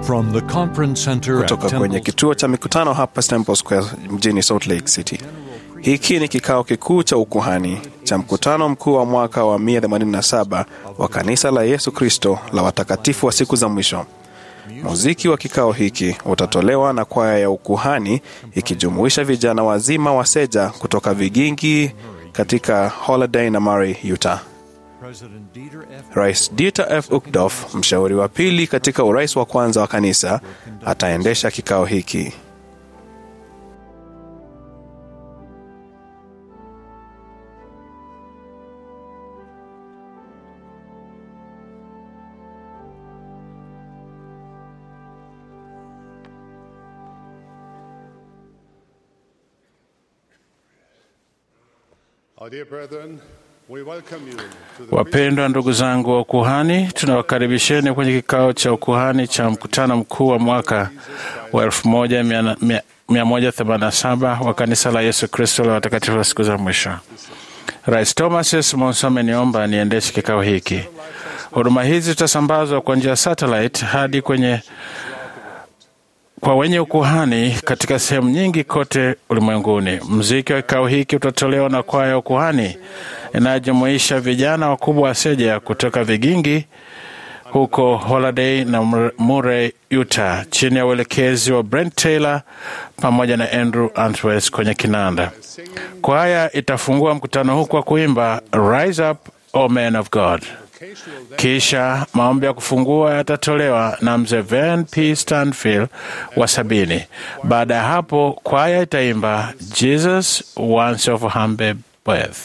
From the conference center at kutoka kwenye Temple kituo cha mikutano hapa Temple Square mjini Salt Lake City. Hiki ni kikao kikuu cha ukuhani cha mkutano mkuu wa mwaka wa 187 wa kanisa la Yesu Kristo la watakatifu wa siku za mwisho. Muziki wa kikao hiki utatolewa na kwaya ya ukuhani ikijumuisha vijana wazima wa Seja kutoka Vigingi katika Holiday na Murray, Utah. President Dieter F. Rais Dieter F. Uchtdorf, mshauri wa pili katika urais wa kwanza wa kanisa, ataendesha kikao hiki. Our dear brethren, we welcome you to the Wapendwa ndugu zangu wa ukuhani, tunawakaribisheni kwenye kikao cha ukuhani cha mkutano mkuu wa mwaka wa 1187 wa kanisa la Yesu Kristo la watakatifu wa siku za mwisho. Rais Thomas S. Monson ameniomba niendeshe kikao hiki. Huduma hizi zitasambazwa kwa njia ya satellite hadi kwenye kwa wenye ukuhani katika sehemu nyingi kote ulimwenguni. Mziki wa kikao hiki utatolewa na kwaya ya ukuhani inayojumuisha vijana wakubwa wa Seja kutoka Vigingi huko Holiday na Murray, Utah, chini ya uelekezi wa Brent Taylor pamoja na Andrew Antwes kwenye kinanda. Kwaya itafungua mkutano huu kwa kuimba Rise Up, O Men of God. Kisha maombi ya kufungua yatatolewa na mzee Van P. Stanfield wa sabini. Baada ya hapo, kwaya itaimba Jesus Once of Humble Birth.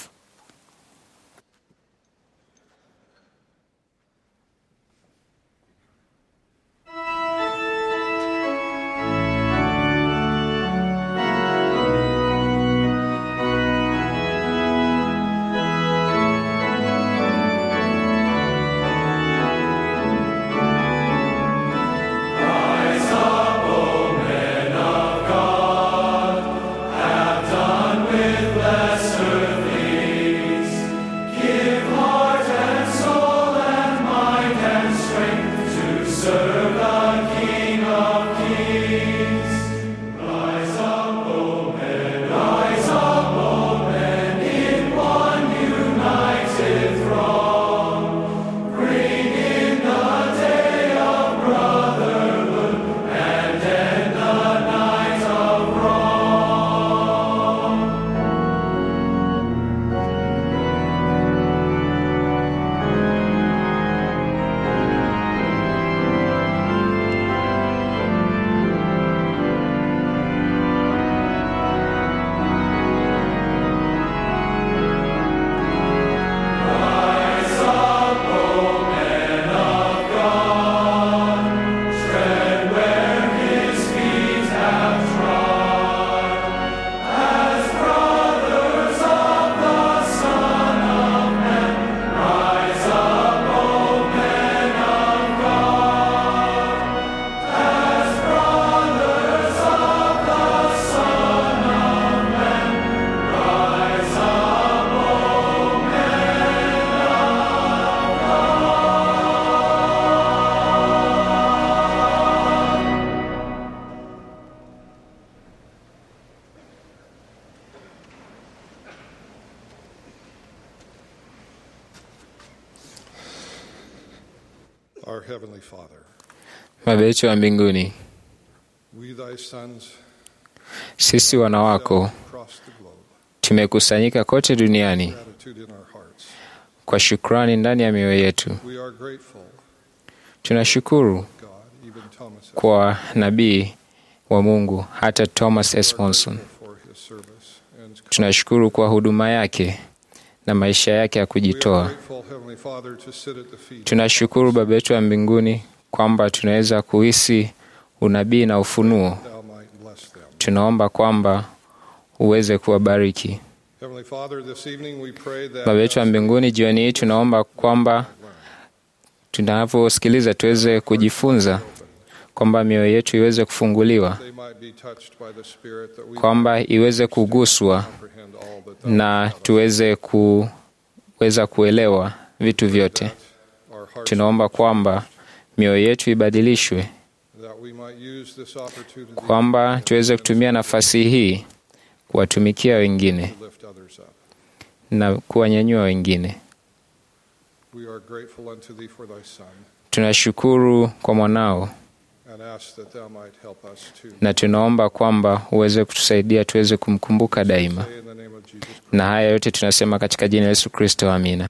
Our Heavenly Father, Baba yetu wa mbinguni, we thy sons sisi wana wako across the globe, tumekusanyika kote duniani gratitude in our hearts. kwa shukrani ndani ya mioyo yetu. We are grateful, Tunashukuru God, even Thomas, kwa nabii wa Mungu hata Thomas S. Monson. for his service. And Tunashukuru kwa huduma yake na maisha yake ya we are kujitoa. grateful, Heavenly Father, to sit at the feet Tunashukuru Baba yetu wa mbinguni kwamba tunaweza kuhisi unabii na ufunuo. thou might bless them. Tunaomba kwamba uweze kuwabariki. Heavenly Father, this evening we pray that Baba yetu wa mbinguni, jioni hii tunaomba kwamba tunavyosikiliza tuweze kujifunza, kwamba mioyo yetu iweze kufunguliwa, they might be touched by the Spirit, that we kwamba iweze kuguswa comprehend all that thou na tuweze kuweza kuelewa vitu vyote. our hearts, Tunaomba kwamba mioyo yetu ibadilishwe that we might use this opportunity kwamba tuweze kutumia nafasi hii kuwatumikia wengine to lift others up. na kuwanyanyua wengine. We are grateful unto thee for thy Son Tunashukuru kwa mwanao and ask that thou might help us too. na tunaomba kwamba uweze kutusaidia tuweze kumkumbuka daima, Say in the name of Jesus Christ. na haya yote tunasema katika jina la Yesu Kristo, amina.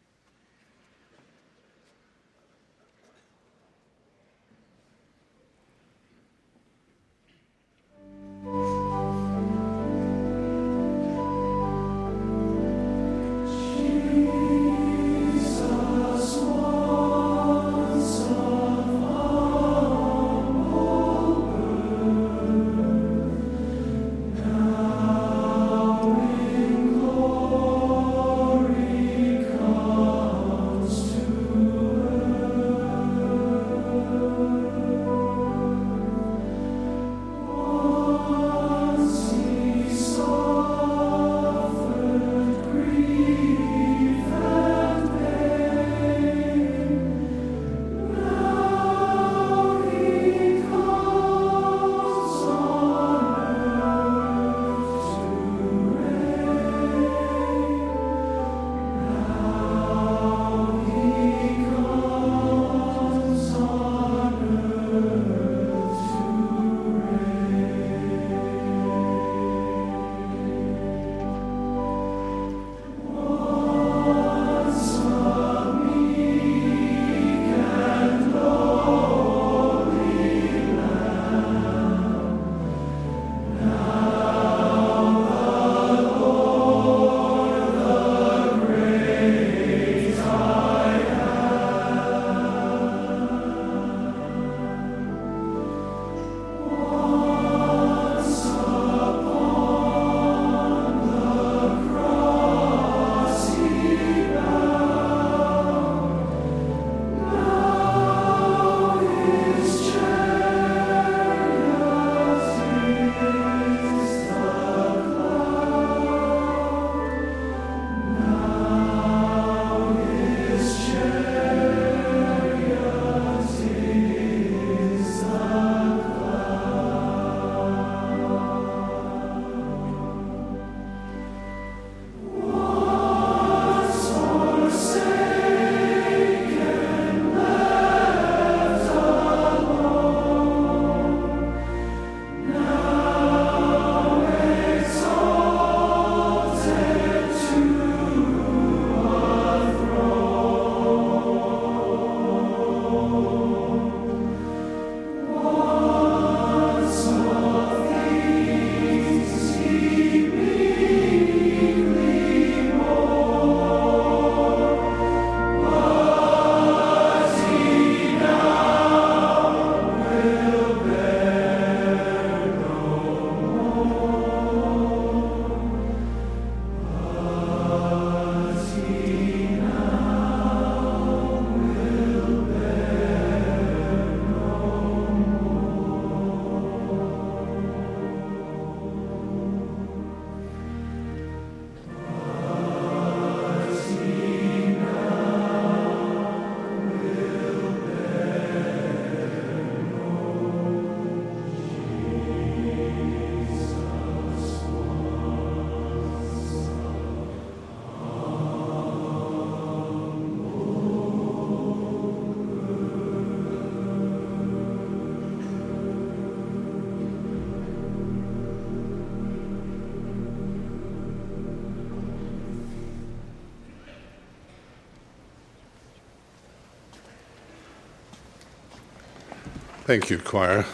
Thank you, choir.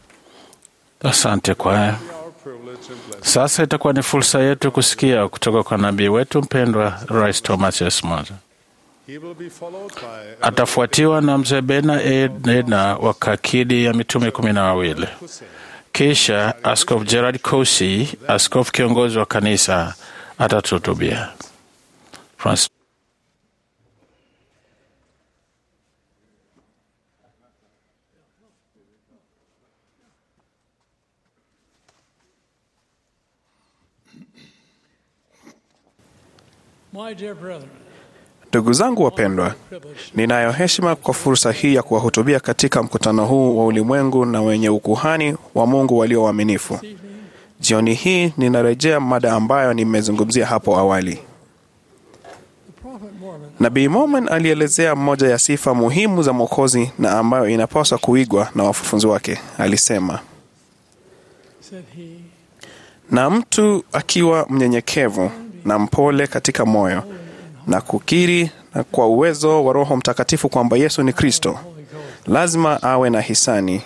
Asante kwaya. Our privilege and blessing Sasa itakuwa ni fursa yetu kusikia kutoka kwa nabii wetu mpendwa Rais Thomas S. Monson. He will be followed by Atafuatiwa na mzee Bena Edna wa kakidi ya mitume kumi na wawili. Kisha Askofu Gerard Cosi, askofu kiongozi wa kanisa, atatuhutubia. Francis My dear brethren, Ndugu zangu wapendwa, ninayo heshima kwa fursa hii ya kuwahutubia katika mkutano huu wa ulimwengu na wenye ukuhani wa Mungu walio waaminifu. Jioni hii ninarejea mada ambayo nimezungumzia hapo awali. Nabii Mormon alielezea moja ya sifa muhimu za Mwokozi na ambayo inapaswa kuigwa na wafufunzi wake. Alisema, na mtu akiwa mnyenyekevu na mpole katika moyo na kukiri na kwa uwezo wa Roho Mtakatifu kwamba Yesu ni Kristo, lazima awe na hisani,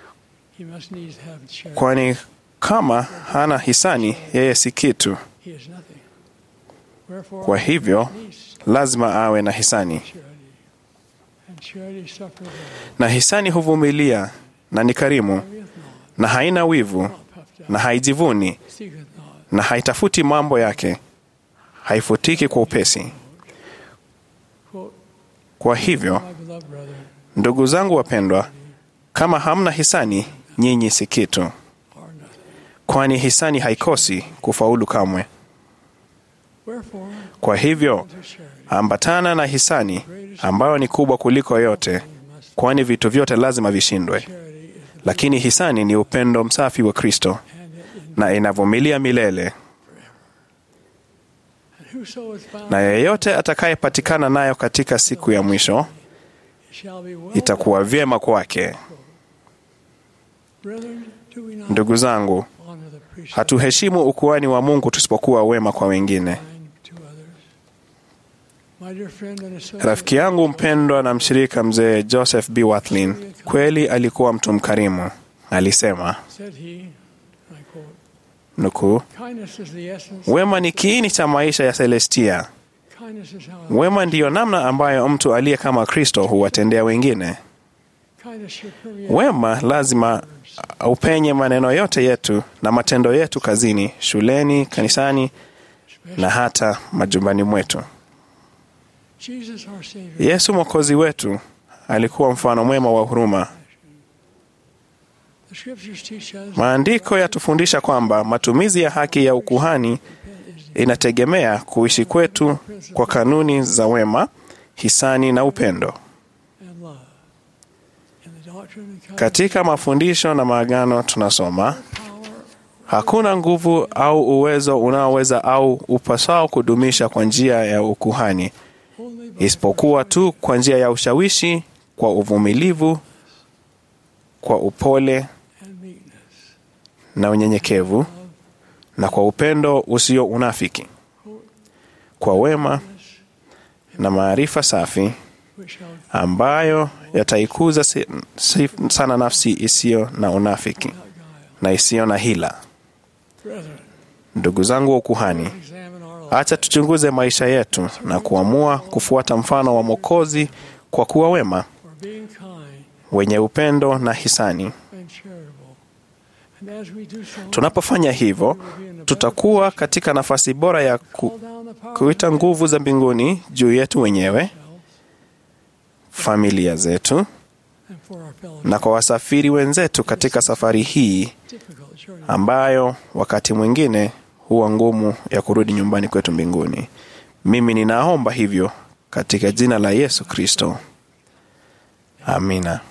kwani kama hana hisani, yeye si kitu. Kwa hivyo lazima awe na hisani, na hisani huvumilia na ni karimu na haina wivu na haijivuni na haitafuti mambo yake, haifutiki kwa upesi. Kwa hivyo, ndugu zangu wapendwa, kama hamna hisani, nyinyi si kitu, kwani hisani haikosi kufaulu kamwe. Kwa hivyo, ambatana na hisani ambayo ni kubwa kuliko yote, kwani vitu vyote lazima vishindwe. Lakini hisani ni upendo msafi wa Kristo na inavumilia milele, na yeyote atakayepatikana nayo katika siku ya mwisho itakuwa vyema kwake. Ndugu zangu, hatuheshimu ukuhani wa Mungu tusipokuwa wema kwa wengine. Rafiki yangu mpendwa na mshirika mzee Joseph B. Wathlin kweli alikuwa mtu mkarimu. Alisema nukuu, wema ni kiini cha maisha ya Celestia. Wema ndiyo namna ambayo mtu aliye kama Kristo huwatendea wengine. Wema lazima upenye maneno yote yetu na matendo yetu kazini, shuleni, kanisani na hata majumbani mwetu. Yesu Mwokozi wetu alikuwa mfano mwema wa huruma. Maandiko yatufundisha kwamba matumizi ya haki ya ukuhani inategemea kuishi kwetu kwa kanuni za wema, hisani na upendo. Katika mafundisho na maagano tunasoma, hakuna nguvu au uwezo unaoweza au upasao kudumisha kwa njia ya ukuhani isipokuwa tu kwa njia ya ushawishi, kwa uvumilivu, kwa upole na unyenyekevu, na kwa upendo usio unafiki, kwa wema na maarifa safi ambayo yataikuza si, si, sana nafsi isiyo na unafiki na isiyo na hila. Ndugu zangu wa ukuhani, acha tuchunguze maisha yetu na kuamua kufuata mfano wa Mwokozi kwa kuwa wema, wenye upendo na hisani. Tunapofanya hivyo, tutakuwa katika nafasi bora ya ku, kuita nguvu za mbinguni juu yetu wenyewe, familia zetu, na kwa wasafiri wenzetu katika safari hii ambayo wakati mwingine huwa ngumu ya kurudi nyumbani kwetu mbinguni. Mimi ninaomba hivyo katika jina la Yesu Kristo, amina.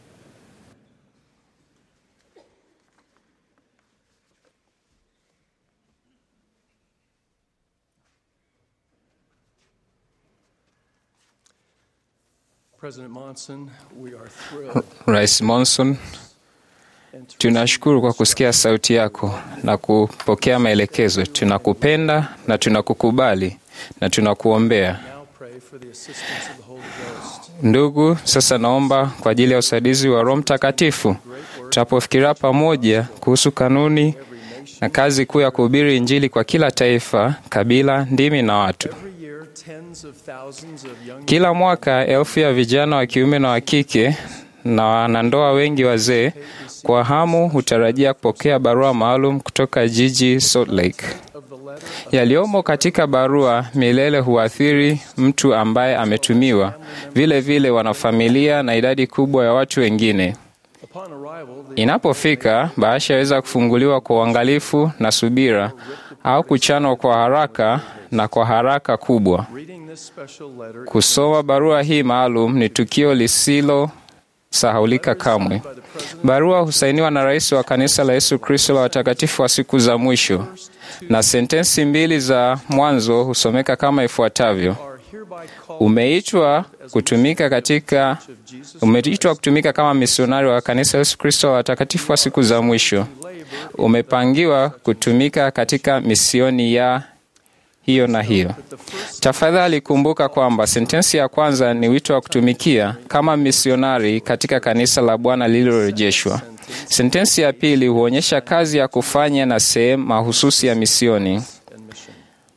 President Monson, we are thrilled Rais Monson, tunashukuru kwa kusikia sauti yako na kupokea maelekezo. Tunakupenda na tunakukubali na tunakuombea. now pray for the assistance of the Holy Ghost. Ndugu, sasa naomba kwa ajili ya usaidizi wa Roho Mtakatifu tunapofikiria pamoja kuhusu kanuni na kazi kuu ya kuhubiri Injili kwa kila taifa, kabila, ndimi na watu. Every year, tens of thousands of young Kila mwaka elfu ya vijana wa kiume na wa kike na wanandoa wengi wazee kwa hamu hutarajia kupokea barua maalum kutoka jiji Salt Lake. of the letter Yaliyomo katika barua milele huathiri mtu ambaye ametumiwa, vile vile wanafamilia na idadi kubwa ya watu wengine. upon arrival, the Inapofika, bahasha yaweza kufunguliwa kwa uangalifu na subira au kuchanwa kwa haraka na kwa haraka kubwa. Reading this special letter Kusoma barua hii maalum ni tukio lisilo sahaulika kamwe. Barua husainiwa na rais wa kanisa la Yesu Kristo la watakatifu wa siku za mwisho, na sentensi mbili za mwanzo husomeka kama ifuatavyo: are hereby called umeitwa kutumika katika umeitwa kutumika kama misionari wa kanisa la Yesu Kristo wa watakatifu wa siku za mwisho. Umepangiwa kutumika katika misioni ya hiyo na hiyo. Tafadhali kumbuka kwamba sentensi ya kwanza ni wito wa kutumikia kama misionari katika kanisa la Bwana lililorejeshwa. Sentensi ya pili huonyesha kazi ya kufanya na sehemu mahususi ya misioni. and mission.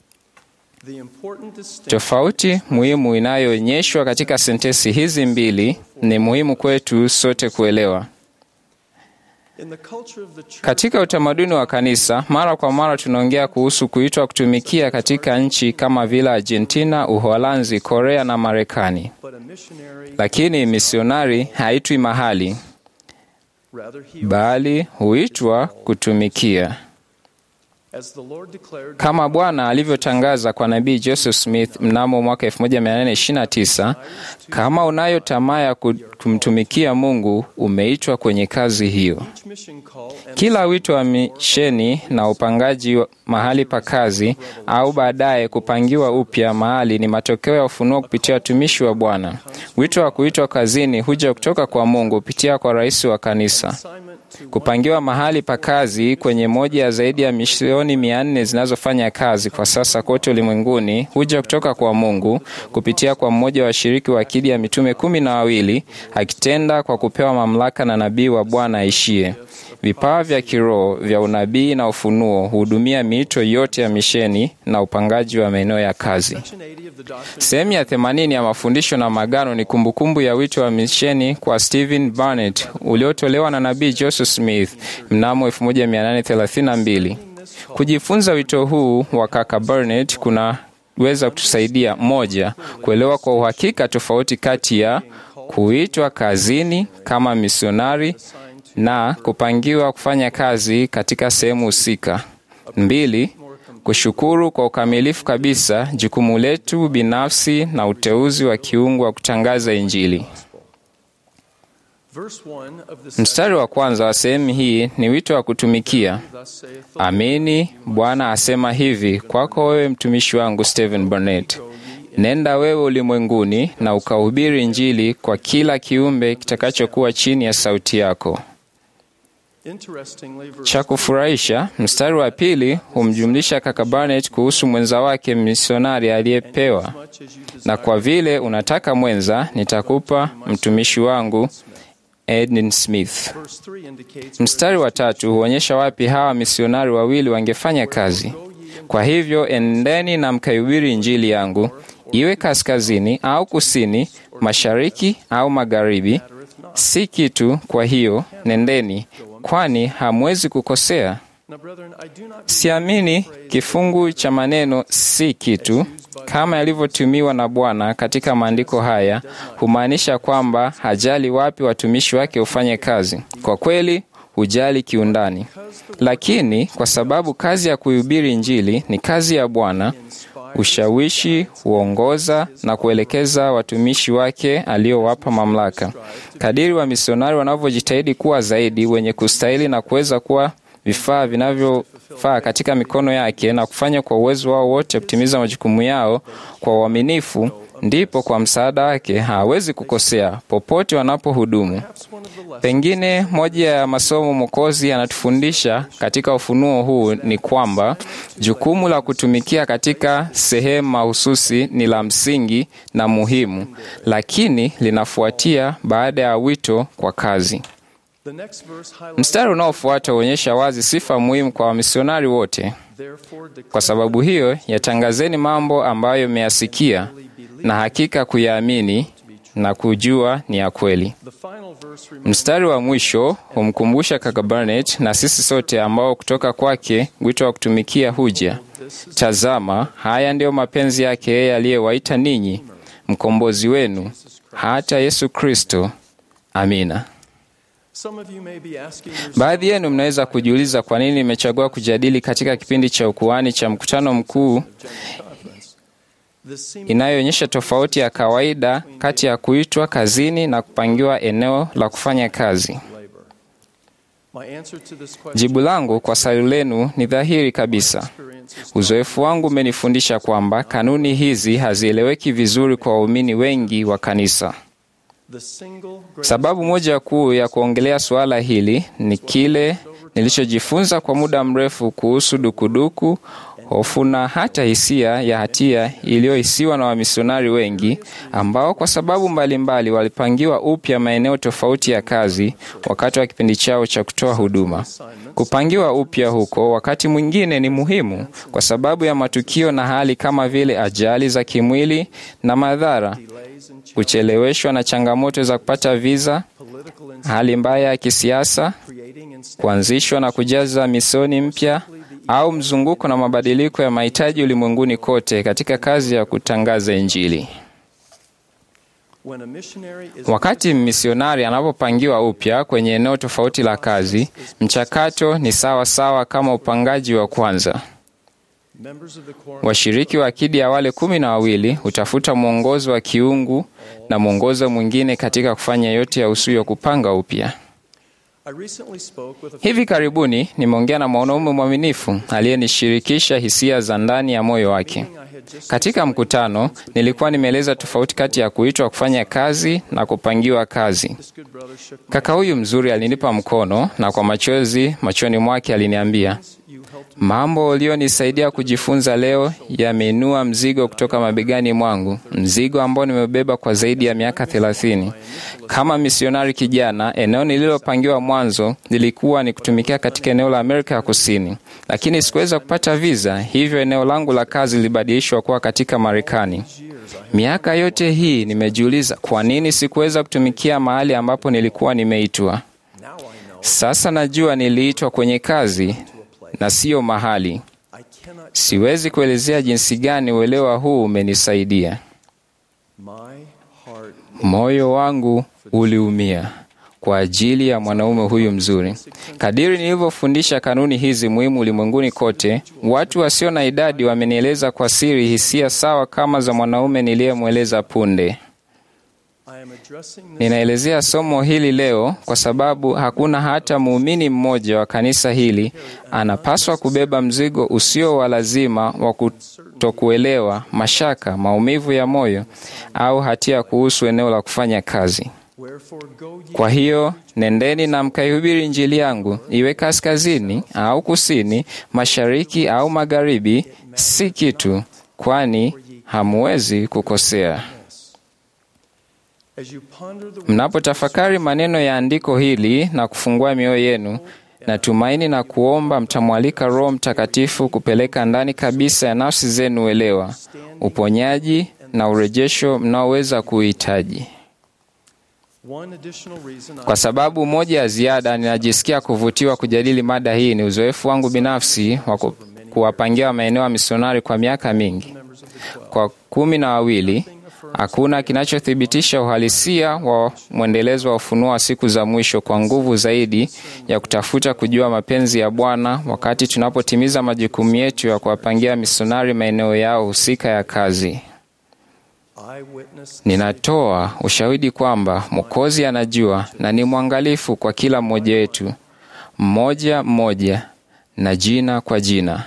The important distinction Tofauti muhimu inayoonyeshwa katika sentensi hizi mbili ni muhimu kwetu sote kuelewa. in the culture of the church Katika utamaduni wa kanisa, mara kwa mara tunaongea kuhusu kuitwa kutumikia katika nchi kama vile Argentina, Uholanzi, Korea na Marekani, but a missionary lakini misionari haitwi mahali, rather he bali huitwa kutumikia. as the Lord declared Kama Bwana alivyotangaza kwa nabii Joseph Smith mnamo mwaka 1829, kama unayo tamaa ya ku- kumtumikia Mungu, umeitwa kwenye kazi hiyo. each mission call and Kila wito wa misheni na upangaji wa mahali pa kazi au baadaye kupangiwa upya mahali ni matokeo ya ufunuo kupitia watumishi wa Bwana. Wito wa kuitwa kazini huja kutoka kwa Mungu kupitia kwa rais wa kanisa. assignment to Kupangiwa mahali pa kazi kwenye moja ya zaidi ya misioni mia nne zinazofanya kazi kwa sasa kote ulimwenguni huja kutoka kwa Mungu kupitia kwa mmoja wa washiriki wa akidi ya mitume kumi na wawili akitenda kwa kupewa mamlaka na nabii wa Bwana aishie. Vipawa vya kiroho vya unabii na ufunuo huhudumia miito yote ya misheni na upangaji wa maeneo ya kazi. Section 80 of the Doctrine Sehemu ya themanini ya mafundisho na magano ni kumbukumbu ya wito wa misheni kwa Stephen Barnett uliotolewa na nabii Joseph Smith mnamo 1832. Kujifunza wito huu wa kaka Barnett kunaweza kutusaidia moja, kuelewa kwa uhakika tofauti kati ya kuitwa kazini kama misionari na kupangiwa kufanya kazi katika sehemu husika. Mbili, kushukuru kwa ukamilifu kabisa jukumu letu binafsi na uteuzi wa kiungu wa kutangaza Injili. verse 1 of the Mstari wa kwanza wa sehemu hii ni wito wa kutumikia. thus saith the Amini, Bwana asema hivi kwako wewe mtumishi wangu Stephen Barnett, nenda wewe ulimwenguni na ukahubiri Injili kwa kila kiumbe kitakachokuwa chini ya sauti yako. Interestingly, verse Cha kufurahisha, mstari wa pili humjumlisha kaka Barnett kuhusu mwenza wake misionari aliyepewa, much as you desire na kwa vile unataka mwenza, nitakupa mtumishi wangu Edwin Smith. verse 3 indicates Mstari wa tatu huonyesha wapi hawa misionari wawili wangefanya kazi. Kwa hivyo endeni na mkaihubiri injili yangu, iwe kaskazini au kusini, mashariki au magharibi, si kitu. Kwa hiyo nendeni, kwani hamwezi kukosea. Now, brethren, I do not Siamini kifungu cha maneno si kitu kama yalivyotumiwa na Bwana katika maandiko haya humaanisha kwamba hajali wapi watumishi wake hufanye kazi. Kwa kweli hujali kiundani, lakini kwa sababu kazi ya kuhubiri Injili ni kazi ya Bwana, ushawishi huongoza na kuelekeza watumishi wake aliowapa mamlaka. Kadiri wa misionari wanavyojitahidi kuwa zaidi wenye kustahili na kuweza kuwa vifaa vinavyofaa katika mikono yake na kufanya kwa uwezo wao wote kutimiza majukumu yao kwa uaminifu, ndipo kwa msaada wake hawezi kukosea popote wanapohudumu. Pengine moja ya masomo Mwokozi anatufundisha katika ufunuo huu ni kwamba jukumu la kutumikia katika sehemu mahususi ni la msingi na muhimu, lakini linafuatia baada ya wito kwa kazi. The next verse highlights, Mstari unaofuata huonyesha wazi sifa muhimu kwa wamisionari wote. therefore, declare Kwa sababu hiyo, yatangazeni mambo ambayo mmeyasikia na hakika kuyaamini na kujua ni ya kweli. the final verse reminds Mstari wa mwisho humkumbusha kaka Barnett na sisi sote ambao kutoka kwake wito wa kutumikia huja. Tazama, haya ndiyo mapenzi yake yeye aliyewaita ninyi, mkombozi wenu, hata Yesu Kristo. Amina. Some of you may be asking yourself, Baadhi yenu mnaweza kujiuliza kwa nini nimechagua kujadili katika kipindi cha ukuhani cha mkutano mkuu inayoonyesha tofauti ya kawaida kati ya kuitwa kazini na kupangiwa eneo la kufanya kazi. Jibu langu kwa swali lenu ni dhahiri kabisa. Uzoefu wangu umenifundisha kwamba kanuni hizi hazieleweki vizuri kwa waumini wengi wa kanisa. Sababu moja kuu ya kuongelea suala hili ni kile nilichojifunza kwa muda mrefu kuhusu dukuduku, hofu na hata hisia ya hatia iliyohisiwa na wamisionari wengi ambao kwa sababu mbalimbali walipangiwa upya maeneo tofauti ya kazi wakati wa kipindi chao cha kutoa huduma. Kupangiwa upya huko wakati mwingine ni muhimu kwa sababu ya matukio na hali kama vile ajali za kimwili na madhara, kucheleweshwa na changamoto za kupata viza, hali mbaya ya kisiasa, kuanzishwa na kujaza misioni mpya au mzunguko na mabadiliko ya mahitaji ulimwenguni kote katika kazi ya kutangaza Injili. Wakati misionari anapopangiwa upya kwenye eneo tofauti la kazi, mchakato ni sawa sawa kama upangaji wa kwanza. Washiriki wa akidi ya wale kumi na wawili hutafuta mwongozo wa kiungu na mwongozo mwingine katika kufanya yote yahusuyo kupanga upya. Hivi karibuni nimeongea na mwanaume mwaminifu aliyenishirikisha hisia za ndani ya moyo wake. Katika mkutano, nilikuwa nimeeleza tofauti kati ya kuitwa kufanya kazi na kupangiwa kazi. Kaka huyu mzuri alinipa mkono na kwa machozi machoni mwake aliniambia, mambo ulionisaidia kujifunza leo yameinua mzigo kutoka mabegani mwangu, mzigo ambao nimebeba kwa zaidi ya miaka thelathini. Kama misionari kijana, eneo nililopangiwa mwanzo lilikuwa ni kutumikia katika eneo la Amerika ya Kusini, lakini sikuweza kupata viza, hivyo eneo langu la kazi lilibadilishwa kuwa katika Marekani. Miaka yote hii nimejiuliza kwa nini sikuweza kutumikia mahali ambapo nilikuwa nimeitwa. Sasa najua niliitwa kwenye kazi na siyo mahali. Siwezi kuelezea jinsi gani uelewa huu umenisaidia. Moyo wangu uliumia kwa ajili ya mwanaume huyu mzuri. Kadiri nilivyofundisha kanuni hizi muhimu ulimwenguni kote, watu wasio na idadi wamenieleza kwa siri hisia sawa kama za mwanaume niliyemweleza punde. Ninaelezea somo hili leo kwa sababu hakuna hata muumini mmoja wa kanisa hili anapaswa kubeba mzigo usio wa lazima wa kutokuelewa, mashaka, maumivu ya moyo au hatia kuhusu eneo la kufanya kazi. Kwa hiyo nendeni na mkaihubiri Injili yangu, iwe kaskazini au kusini, mashariki au magharibi, si kitu, kwani hamuwezi kukosea. Mnapotafakari maneno ya andiko hili na kufungua mioyo yenu, natumaini na kuomba mtamwalika Roho Mtakatifu kupeleka ndani kabisa ya nafsi zenu uelewa, uponyaji na urejesho mnaoweza kuhitaji. Kwa sababu moja ya ziada, ninajisikia kuvutiwa kujadili mada hii ni uzoefu wangu binafsi wa kuwapangia maeneo ya misionari kwa miaka mingi. Kwa kumi na wawili hakuna kinachothibitisha uhalisia wa mwendelezo wa ufunuo wa siku za mwisho kwa nguvu zaidi ya kutafuta kujua mapenzi ya Bwana wakati tunapotimiza majukumu yetu ya kuwapangia misionari maeneo yao husika ya kazi. Ninatoa ushahidi kwamba Mwokozi anajua na ni mwangalifu kwa kila mmoja wetu, mmoja mmoja na jina kwa jina.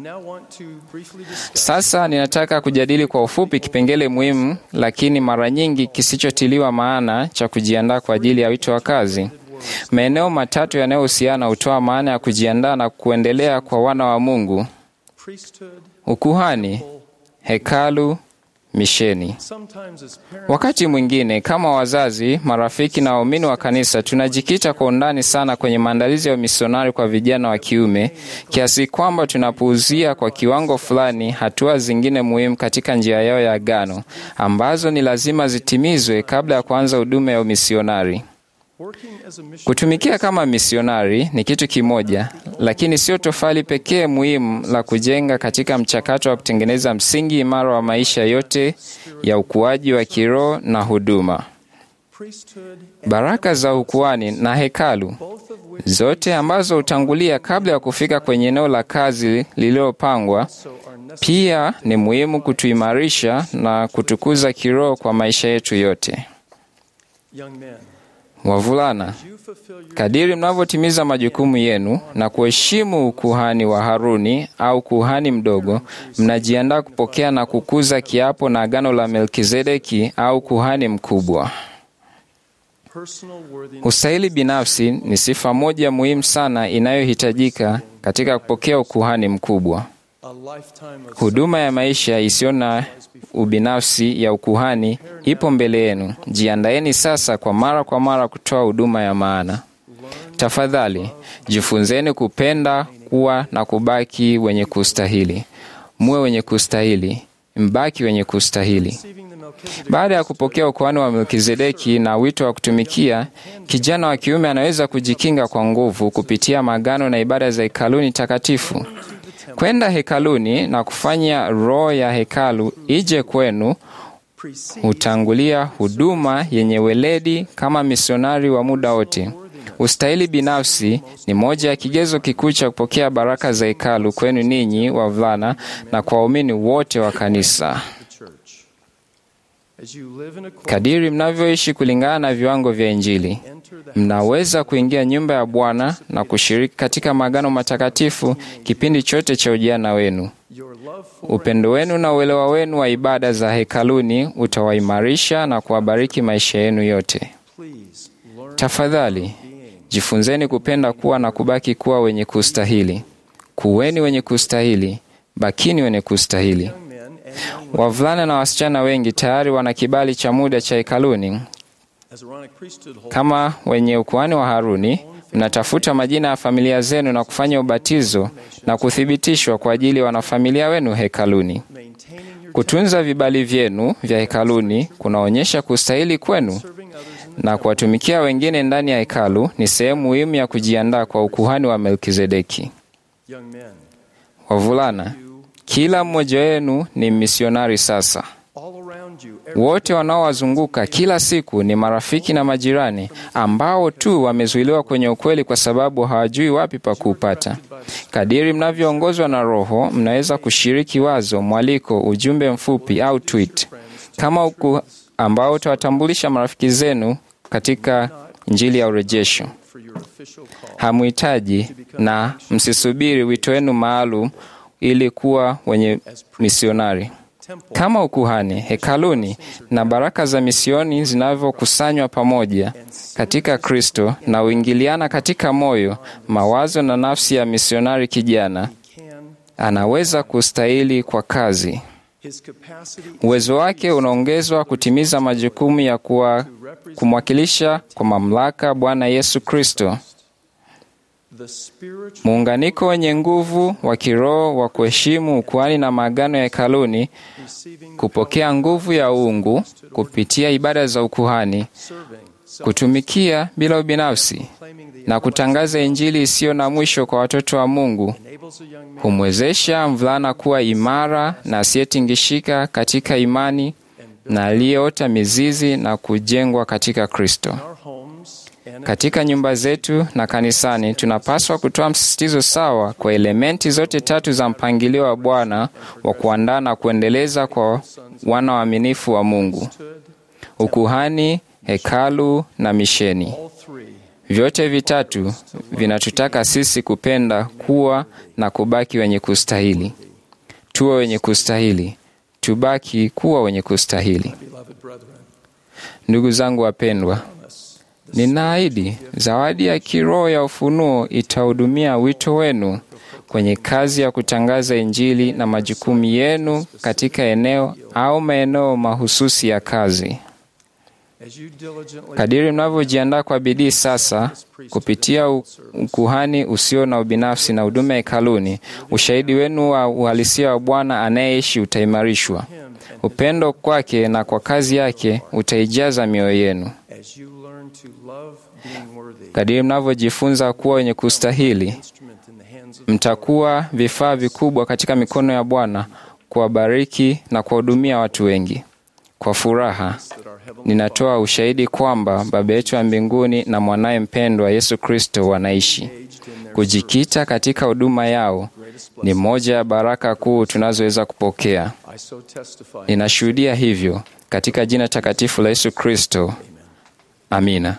Sasa ninataka kujadili kwa ufupi kipengele muhimu lakini mara nyingi kisichotiliwa maana cha kujiandaa kwa ajili ya wito wa kazi. Maeneo matatu yanayohusiana hutoa maana ya kujiandaa na kuendelea kwa wana wa Mungu: ukuhani, hekalu, misheni. Wakati mwingine kama wazazi, marafiki na waumini wa kanisa tunajikita kwa undani sana kwenye maandalizi ya misionari kwa vijana wa kiume kiasi kwamba tunapuuzia kwa kiwango fulani hatua zingine muhimu katika njia yao ya agano ambazo ni lazima zitimizwe kabla ya kuanza huduma ya umisionari. Kutumikia kama misionari ni kitu kimoja, lakini sio tofali pekee muhimu la kujenga katika mchakato wa kutengeneza msingi imara wa maisha yote ya ukuaji wa kiroho na huduma. Baraka za ukuhani na hekalu zote ambazo hutangulia kabla ya kufika kwenye eneo la kazi lililopangwa, pia ni muhimu kutuimarisha na kutukuza kiroho kwa maisha yetu yote. Young men, Wavulana, you fulfill your kadiri mnavyotimiza majukumu yenu na kuheshimu ukuhani wa Haruni au kuhani mdogo, mnajiandaa kupokea na kukuza kiapo na agano la Melkizedeki au kuhani mkubwa. personal worthiness Ustahili binafsi ni sifa moja muhimu sana inayohitajika katika kupokea ukuhani mkubwa. a lifetime of Huduma ya maisha isiyo na ubinafsi ya ukuhani ipo mbele yenu. Jiandaeni sasa kwa mara kwa mara kutoa huduma ya maana. Tafadhali jifunzeni kupenda, kuwa na kubaki wenye kustahili. Muwe wenye kustahili, mbaki wenye kustahili. receiving the Melchizedek Baada ya kupokea ukuhani wa Melkizedeki na wito wa kutumikia, kijana wa kiume anaweza kujikinga kwa nguvu kupitia magano na ibada za hekaluni takatifu. Kwenda hekaluni na kufanya roho ya hekalu ije kwenu precedes hutangulia huduma yenye weledi kama misionari wa muda wote. Ustahili binafsi ni moja ya kigezo kikuu cha kupokea baraka za hekalu kwenu ninyi wavulana na kwa waumini wote wa kanisa. the church. As you live in accordance, Kadiri mnavyoishi kulingana na viwango vya Injili, enter the mnaweza kuingia nyumba ya Bwana na kushiriki katika magano matakatifu kipindi chote cha ujana wenu. your love for Upendo wenu na uelewa wenu wa ibada za hekaluni utawaimarisha na kuwabariki maisha yenu yote. please learn Tafadhali being jifunzeni kupenda kuwa na kubaki kuwa wenye kustahili. Kuweni wenye kustahili, bakini wenye kustahili. young men and young women Wavulana na wasichana wengi tayari wana kibali cha muda cha hekaluni as Aaronic priesthood holds kama wenye ukuhani wa Haruni, mnatafuta majina ya familia zenu na kufanya ubatizo na kuthibitishwa kwa ajili ya wanafamilia wenu hekaluni. maintaining your Kutunza vibali vyenu vya hekaluni kunaonyesha kustahili kwenu, serving others in the na kuwatumikia wengine ndani ya hekalu ni sehemu muhimu ya kujiandaa kwa ukuhani wa Melkizedeki. young men. Wavulana, You kila mmoja wenu ni misionari sasa. all around you, every Wote wanaowazunguka kila siku ni marafiki na majirani ambao tu wamezuiliwa kwenye ukweli kwa sababu hawajui wapi pa kuupata. Kadiri mnavyoongozwa na Roho, mnaweza kushiriki wazo, mwaliko, ujumbe mfupi au tweet kama uku ambao utawatambulisha marafiki zenu katika Injili ya urejesho. for your official call. Hamuhitaji na msisubiri wito wenu maalum ili kuwa wenye misionari Temple kama ukuhani, hekaluni na baraka za misioni zinavyokusanywa pamoja katika Kristo na uingiliana katika moyo, mawazo na nafsi ya misionari kijana, can anaweza kustahili kwa kazi. his capacity Uwezo wake unaongezwa kutimiza majukumu ya kuwa kumwakilisha kwa mamlaka Bwana Yesu Kristo. the spiritual Muunganiko wenye nguvu wa kiroho wa kuheshimu ukuhani na maagano ya hekaluni, receiving kupokea nguvu ya uungu kupitia ibada za ukuhani, serving self kutumikia bila ubinafsi claiming the na kutangaza Injili isiyo na mwisho kwa watoto wa Mungu enables a young man humwezesha mvulana kuwa imara na asiyetingishika katika imani na aliyeota mizizi na kujengwa katika Kristo. in our homes and Katika nyumba zetu na kanisani, tunapaswa kutoa msisitizo sawa kwa elementi zote tatu za mpangilio wa Bwana wa kuandaa na kuendeleza kwa wana waaminifu wa Mungu: ukuhani, hekalu na misheni. all three Vyote vitatu vinatutaka sisi kupenda, kuwa na kubaki wenye kustahili. Tuwe wenye kustahili, tubaki kuwa wenye kustahili. beloved brethren Ndugu zangu wapendwa, ninaahidi zawadi ya kiroho ya ufunuo itahudumia wito wenu kwenye kazi ya kutangaza Injili na majukumu yenu katika eneo au maeneo mahususi ya kazi. as you diligently Kadiri mnavyojiandaa kwa bidii sasa kupitia u- ukuhani usio na ubinafsi na huduma hekaluni, ushahidi wenu wa uhalisia wa Bwana anayeishi utaimarishwa. Upendo kwake na kwa kazi yake utaijaza mioyo yenu. as you learn to love being worthy Kadiri mnavyojifunza kuwa wenye kustahili, instrument in the hands of mtakuwa vifaa vikubwa katika mikono ya Bwana kuwabariki na kuwahudumia watu wengi. Kwa furaha ninatoa ushahidi kwamba Baba yetu wa mbinguni na mwanaye mpendwa Yesu Kristo wanaishi. Kujikita katika huduma yao ni moja ya baraka kuu tunazoweza kupokea. I so testify. Ninashuhudia hivyo katika jina takatifu la Yesu Kristo. Amina.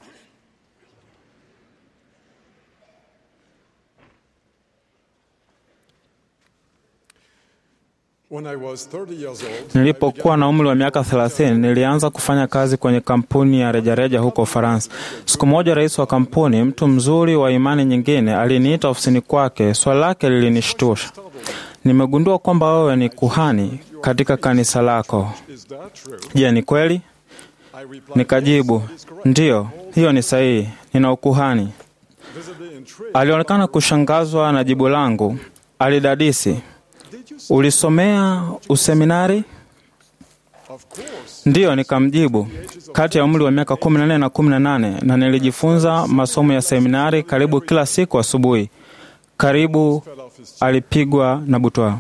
When I was 30 years old, Nilipokuwa na umri wa miaka 30 nilianza kufanya kazi kwenye kampuni ya rejareja huko Ufaransa. Siku moja, rais wa kampuni, mtu mzuri wa imani nyingine, aliniita ofisini kwake. Swali lake lilinishtusha. Nimegundua kwamba wewe ni kuhani katika kanisa lako. is that true? Je, ni kweli? I replied, Nikajibu, ndiyo, hiyo ni sahihi, nina ukuhani. visibly intrigued. Alionekana kushangazwa na jibu langu. Alidadisi, ulisomea useminari? Of course, Ndiyo, nikamjibu, kati ya umri wa miaka 14 na 18, na nilijifunza masomo ya seminari karibu kila siku asubuhi. Karibu alipigwa na butwa.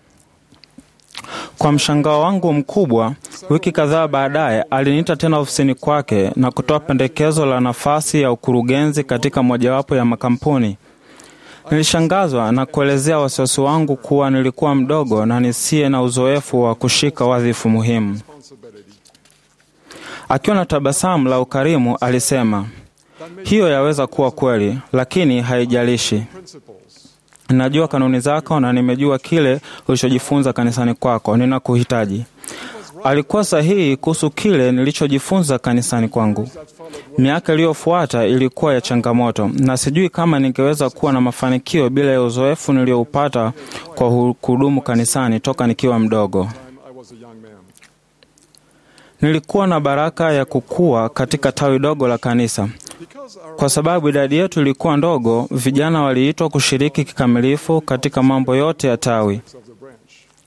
Kwa mshangao wangu mkubwa, wiki kadhaa baadaye aliniita tena ofisini kwake na kutoa pendekezo la nafasi ya ukurugenzi katika mojawapo ya makampuni. Nilishangazwa na kuelezea wasiwasi wangu kuwa nilikuwa mdogo na nisiye na uzoefu wa kushika wadhifu muhimu. Akiwa na tabasamu la ukarimu, alisema, hiyo yaweza kuwa kweli, lakini haijalishi. Najua kanuni zako na nimejua kile ulichojifunza kanisani kwako. Ninakuhitaji. Alikuwa sahihi kuhusu kile nilichojifunza kanisani kwangu. Miaka iliyofuata ilikuwa ya changamoto, na sijui kama ningeweza kuwa na mafanikio bila ya uzoefu nilioupata kwa hu- kuhudumu kanisani toka nikiwa mdogo. I was a young man. Nilikuwa na baraka ya kukua katika tawi dogo la kanisa. Because our Kwa sababu idadi yetu ilikuwa ndogo, vijana waliitwa kushiriki kikamilifu katika mambo yote ya tawi. of the branch.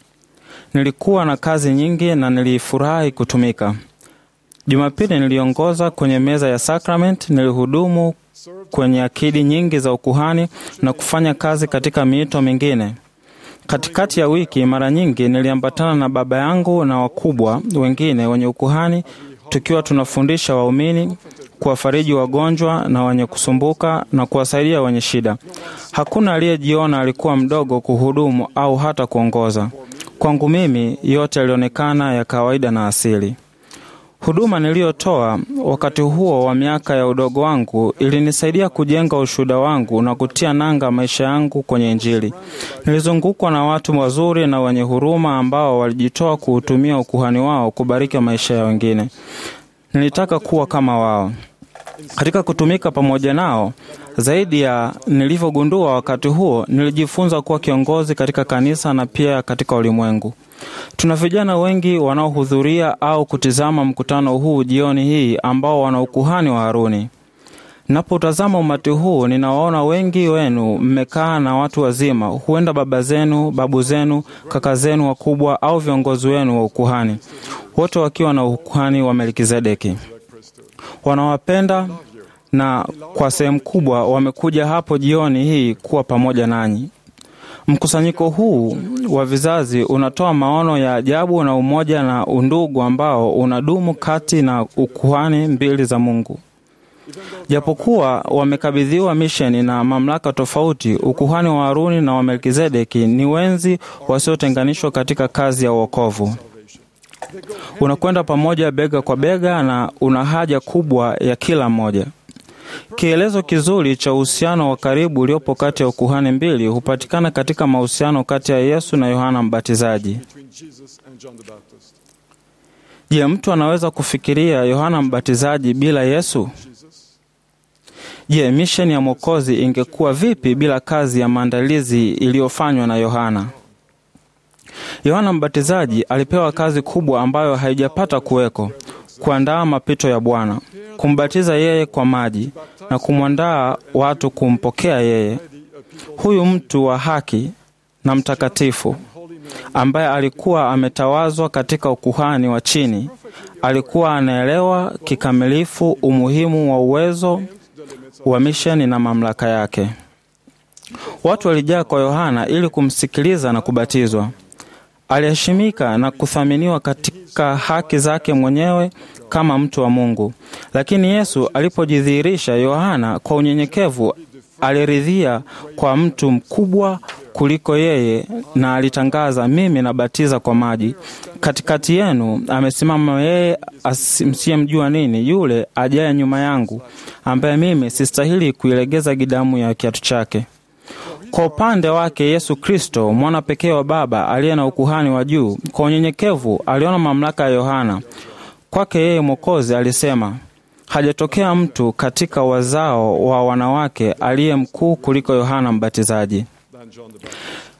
Nilikuwa na kazi nyingi na nilifurahi kutumika. Jumapili niliongoza kwenye meza ya sakramenti, nilihudumu kwenye akidi nyingi za ukuhani na kufanya kazi katika miito mingine. Katikati ya wiki, mara nyingi niliambatana na baba yangu na wakubwa wengine wenye ukuhani, tukiwa tunafundisha waumini, kuwafariji wagonjwa na wenye kusumbuka na kuwasaidia wenye shida. Hakuna aliyejiona alikuwa mdogo kuhudumu au hata kuongoza. Kwangu mimi, yote yalionekana ya kawaida na asili. Huduma niliyotoa wakati huo wa miaka ya udogo wangu ilinisaidia kujenga ushuhuda wangu na kutia nanga maisha yangu kwenye Injili. Nilizungukwa na watu wazuri na wenye huruma ambao walijitoa kuutumia ukuhani wao kubariki maisha ya wengine. Nilitaka kuwa kama wao. Katika kutumika pamoja nao, zaidi ya nilivyogundua wakati huo, nilijifunza kuwa kiongozi katika kanisa na pia katika ulimwengu. Tuna vijana wengi wanaohudhuria au kutizama mkutano huu jioni hii ambao wana ukuhani wa Haruni. Napotazama umati huu, ninawaona wengi wenu mmekaa na watu wazima, huenda baba zenu, babu zenu, kaka zenu wakubwa au viongozi wenu wa ukuhani, wote wakiwa na ukuhani wa Melkizedeki. Wanawapenda na kwa sehemu kubwa wamekuja hapo jioni hii kuwa pamoja nanyi. Mkusanyiko huu wa vizazi unatoa maono ya ajabu na umoja na undugu ambao unadumu kati na ukuhani mbili za Mungu. Japokuwa wamekabidhiwa misheni na mamlaka tofauti, ukuhani wa Haruni na wa Melkizedeki ni wenzi wasiotenganishwa katika kazi ya uokovu. Unakwenda pamoja bega kwa bega na una haja kubwa ya kila mmoja. Kielezo kizuri cha uhusiano wa karibu uliopo kati ya ukuhani mbili hupatikana katika mahusiano kati ya Yesu na Yohana Mbatizaji. Between Jesus and John the Baptist. Je, mtu anaweza kufikiria Yohana Mbatizaji bila Yesu? Je, misheni ya Mwokozi ingekuwa vipi bila kazi ya maandalizi iliyofanywa na Yohana? Yohana Mbatizaji alipewa kazi kubwa ambayo haijapata kuweko: kuandaa mapito ya Bwana, kumbatiza yeye kwa maji na kumwandaa watu kumpokea yeye. Huyu mtu wa haki na mtakatifu ambaye alikuwa ametawazwa katika ukuhani wa chini, alikuwa anaelewa kikamilifu umuhimu wa uwezo wa misheni na mamlaka yake. Watu walijaa kwa Yohana ili kumsikiliza na kubatizwa. Aliheshimika na kuthaminiwa katika haki zake mwenyewe kama mtu wa Mungu. Lakini Yesu alipojidhihirisha, Yohana kwa unyenyekevu aliridhia kwa mtu mkubwa kuliko yeye, na alitangaza, mimi nabatiza kwa maji, katikati yenu amesimama yeye asi- msiyemjua nini, yule ajaye nyuma yangu, ambaye mimi sistahili kuilegeza gidamu ya kiatu chake. Kwa upande wake Yesu Kristo, mwana pekee wa Baba aliye na ukuhani wa juu, kwa unyenyekevu aliona mamlaka ya Yohana. Kwake yeye Mwokozi alisema, hajatokea mtu katika wazao wa wanawake aliye mkuu kuliko Yohana Mbatizaji. than John the Baptist.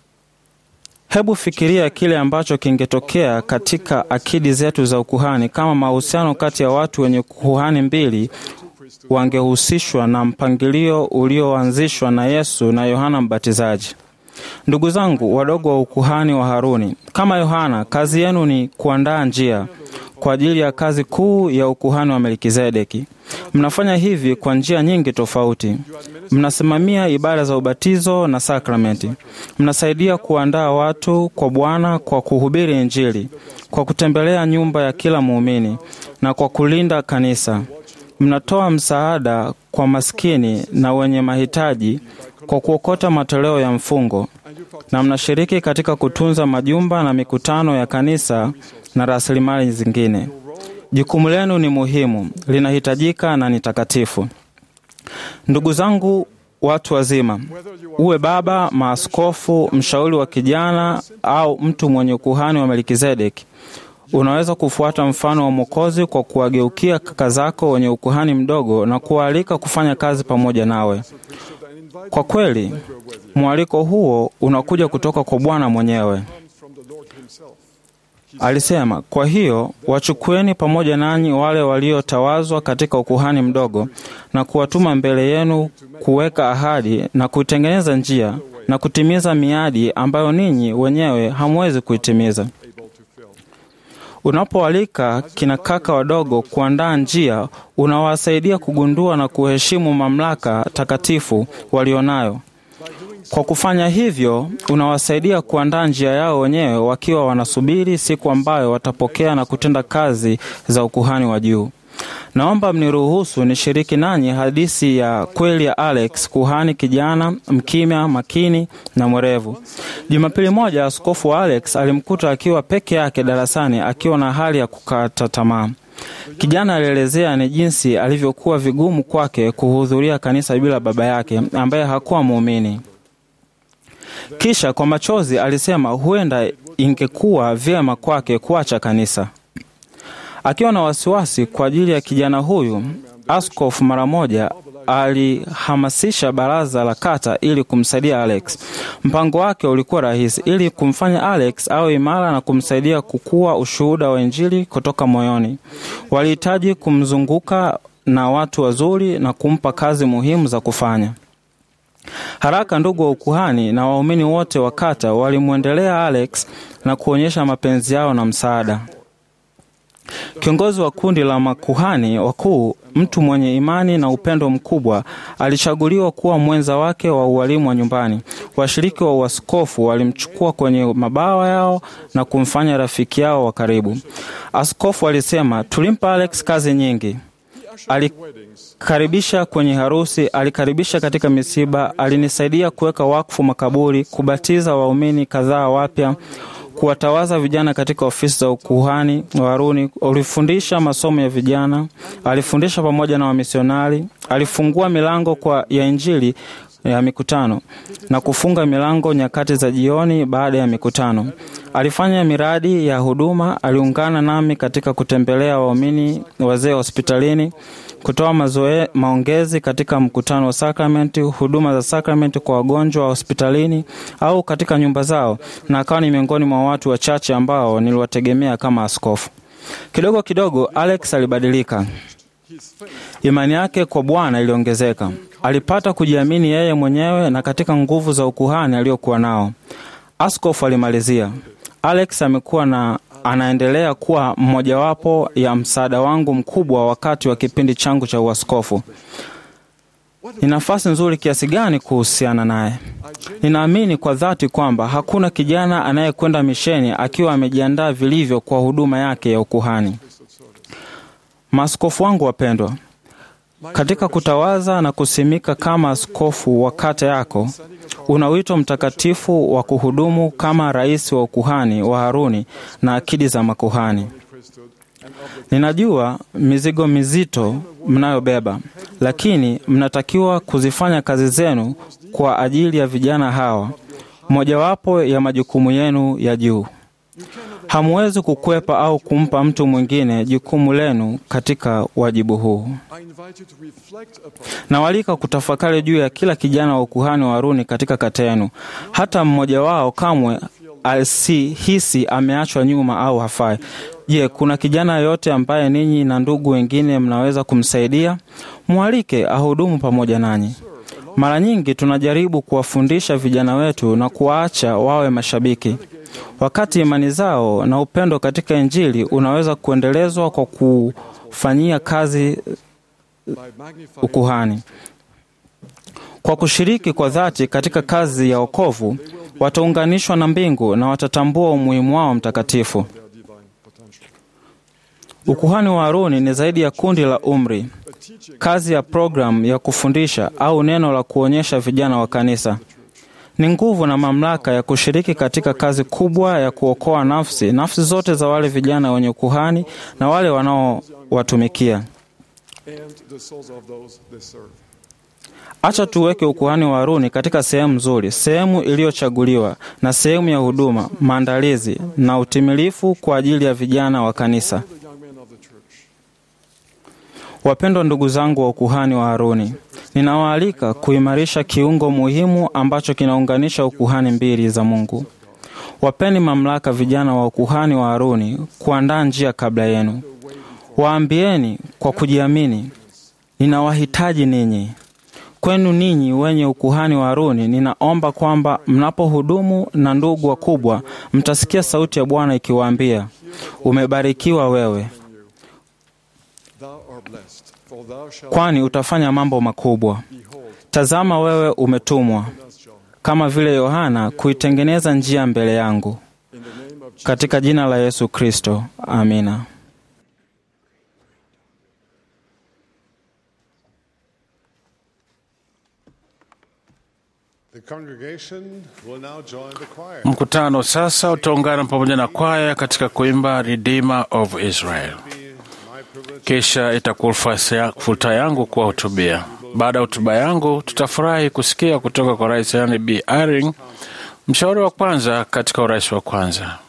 Hebu fikiria kile ambacho kingetokea katika akidi zetu za ukuhani kama mahusiano kati ya watu wenye kuhani mbili wangehusishwa na mpangilio ulioanzishwa na Yesu na Yohana Mbatizaji. Ndugu zangu wadogo wa ukuhani wa Haruni, kama Yohana, kazi yenu ni kuandaa njia kwa ajili ya kazi kuu ya ukuhani wa Melkizedeki. Mnafanya hivi kwa njia nyingi tofauti. Mnasimamia ibada za ubatizo na sakramenti. Mnasaidia kuandaa watu kwa Bwana kwa kuhubiri Injili, kwa kutembelea nyumba ya kila muumini na kwa kulinda kanisa. Mnatoa msaada kwa maskini na wenye mahitaji kwa kuokota matoleo ya mfungo, na mnashiriki katika kutunza majumba na mikutano ya kanisa na rasilimali zingine. Jukumu lenu ni muhimu, linahitajika na ni takatifu. Ndugu zangu watu wazima, uwe baba, maaskofu, mshauri wa kijana au mtu mwenye ukuhani wa Melkizedeki, unaweza kufuata mfano wa Mwokozi kwa kuwageukia kaka zako wenye ukuhani mdogo na kuwaalika kufanya kazi pamoja nawe. Kwa kweli, mwaliko huo unakuja kutoka kwa Bwana mwenyewe. From the Lord himself. Alisema, kwa hiyo wachukueni pamoja nanyi wale waliotawazwa katika ukuhani mdogo na kuwatuma mbele yenu kuweka ahadi na kuitengeneza njia na kutimiza miadi ambayo ninyi wenyewe hamwezi kuitimiza. able to fill. Unapoalika kina kaka wadogo kuandaa njia, unawasaidia kugundua na kuheshimu mamlaka takatifu walionayo. Kwa kufanya hivyo, unawasaidia kuandaa njia yao wenyewe wakiwa wanasubiri siku ambayo watapokea na kutenda kazi za ukuhani wa juu. Naomba mniruhusu nishiriki nanyi hadithi ya kweli ya Alex, kuhani kijana mkimya, makini na mwerevu. Jumapili moja, askofu wa Alex alimkuta akiwa peke yake darasani akiwa na hali ya kukata tamaa. Kijana alielezea ni jinsi alivyokuwa vigumu kwake kuhudhuria kanisa bila baba yake ambaye hakuwa muumini. Kisha kwa machozi alisema huenda ingekuwa vyema kwake kuacha kanisa. Akiwa na wasiwasi kwa ajili ya kijana huyu, askofu mara moja alihamasisha baraza la kata ili kumsaidia Alex. Mpango wake ulikuwa rahisi, ili kumfanya Alex awe imara na kumsaidia kukua ushuhuda wa Injili kutoka moyoni. Walihitaji kumzunguka na watu wazuri na kumpa kazi muhimu za kufanya. Haraka ndugu wa ukuhani na waumini wote wa kata walimwendelea Alex na kuonyesha mapenzi yao na msaada. Kiongozi wa kundi la makuhani wakuu, mtu mwenye imani na upendo mkubwa, alichaguliwa kuwa mwenza wake wa ualimu wa nyumbani. Washiriki wa uaskofu walimchukua kwenye mabawa yao na kumfanya rafiki yao wa karibu. Askofu alisema, tulimpa Alex kazi nyingi. Alikaribisha kwenye harusi, alikaribisha katika misiba, alinisaidia kuweka wakfu makaburi, kubatiza waumini kadhaa wapya kuwatawaza vijana katika ofisi za ukuhani wa Haruni. Alifundisha masomo ya vijana, alifundisha pamoja na wamisionari, alifungua milango kwa ya Injili ya mikutano na kufunga milango nyakati za jioni baada ya mikutano. Alifanya miradi ya huduma, aliungana nami katika kutembelea waumini wazee hospitalini, kutoa mazoe, maongezi katika mkutano wa sakramenti, huduma za sakramenti kwa wagonjwa wa hospitalini au katika nyumba zao, na akawa ni miongoni mwa watu wachache ambao niliwategemea kama askofu. Kidogo kidogo Alex alibadilika. Imani yake kwa Bwana iliongezeka. Alipata kujiamini yeye mwenyewe na katika nguvu za ukuhani aliyokuwa nao. Askofu alimalizia, Alex amekuwa na anaendelea kuwa mmojawapo ya msaada wangu mkubwa wakati wa kipindi changu cha uaskofu. Ni nafasi nzuri kiasi gani kuhusiana naye. Ninaamini kwa dhati kwamba hakuna kijana anayekwenda misheni akiwa amejiandaa vilivyo kwa huduma yake ya ukuhani. Maaskofu wangu wapendwa, katika kutawaza na kusimika kama askofu wa kata yako, una wito mtakatifu wa kuhudumu kama rais wa ukuhani wa Haruni na akidi za makuhani. Ninajua mizigo mizito mnayobeba, lakini mnatakiwa kuzifanya kazi zenu kwa ajili ya vijana hawa, mojawapo ya majukumu yenu ya juu. Hamwezi kukwepa au kumpa mtu mwingine jukumu lenu katika wajibu huu. I invite you to reflect upon Nawalika kutafakari juu ya kila kijana wa ukuhani wa Haruni katika kata yenu. Hata mmoja wao kamwe asihisi ameachwa nyuma au hafai. Je, kuna kijana yoyote ambaye ninyi na ndugu wengine mnaweza kumsaidia? Mwalike ahudumu pamoja nanyi. Mara nyingi tunajaribu kuwafundisha vijana wetu na kuwaacha wawe mashabiki, wakati imani zao na upendo katika Injili unaweza kuendelezwa kwa kufanyia kazi by magnifying ukuhani. Kwa kushiriki kwa dhati katika kazi ya wokovu, wataunganishwa na mbingu na watatambua umuhimu wao mtakatifu. their divine potential. Ukuhani wa Haruni ni zaidi ya kundi la umri, A teaching kazi ya programu ya kufundisha au neno la kuonyesha vijana wa kanisa. Ni nguvu na mamlaka ya kushiriki katika kazi kubwa ya kuokoa nafsi, nafsi zote za wale vijana wenye ukuhani na wale wanaowatumikia. and the souls of those they serve. Acha tuweke ukuhani wa Haruni katika sehemu nzuri, sehemu iliyochaguliwa na sehemu ya huduma, maandalizi na utimilifu kwa ajili ya vijana wa kanisa. The young men of the church. Wapendwa ndugu zangu wa ukuhani wa Haruni, ninawaalika kuimarisha kiungo muhimu ambacho kinaunganisha ukuhani mbili za Mungu. Wapeni mamlaka vijana wa ukuhani wa Haruni kuandaa njia kabla yenu. Waambieni kwa kujiamini, ninawahitaji ninyi. Kwenu ninyi wenye ukuhani wa Haruni, ninaomba kwamba mnapohudumu na ndugu wakubwa, mtasikia sauti ya Bwana ikiwaambia, umebarikiwa wewe, Thou art blessed, for thou shalt kwani utafanya mambo makubwa. behold Tazama, wewe umetumwa us, John. kama vile Yohana kuitengeneza njia mbele yangu. In the name of Jesus. Katika jina la Yesu Kristo, amina. The congregation will now join the choir. Mkutano sasa utaungana pamoja na kwaya katika kuimba Redeemer of Israel. My privilege Kisha itakuwa fursa ya- fursa yangu kuwahutubia. Baada ya hotuba yangu, tutafurahi kusikia kutoka kwa Rais Henry B. Eyring, mshauri wa kwanza katika urais wa kwanza.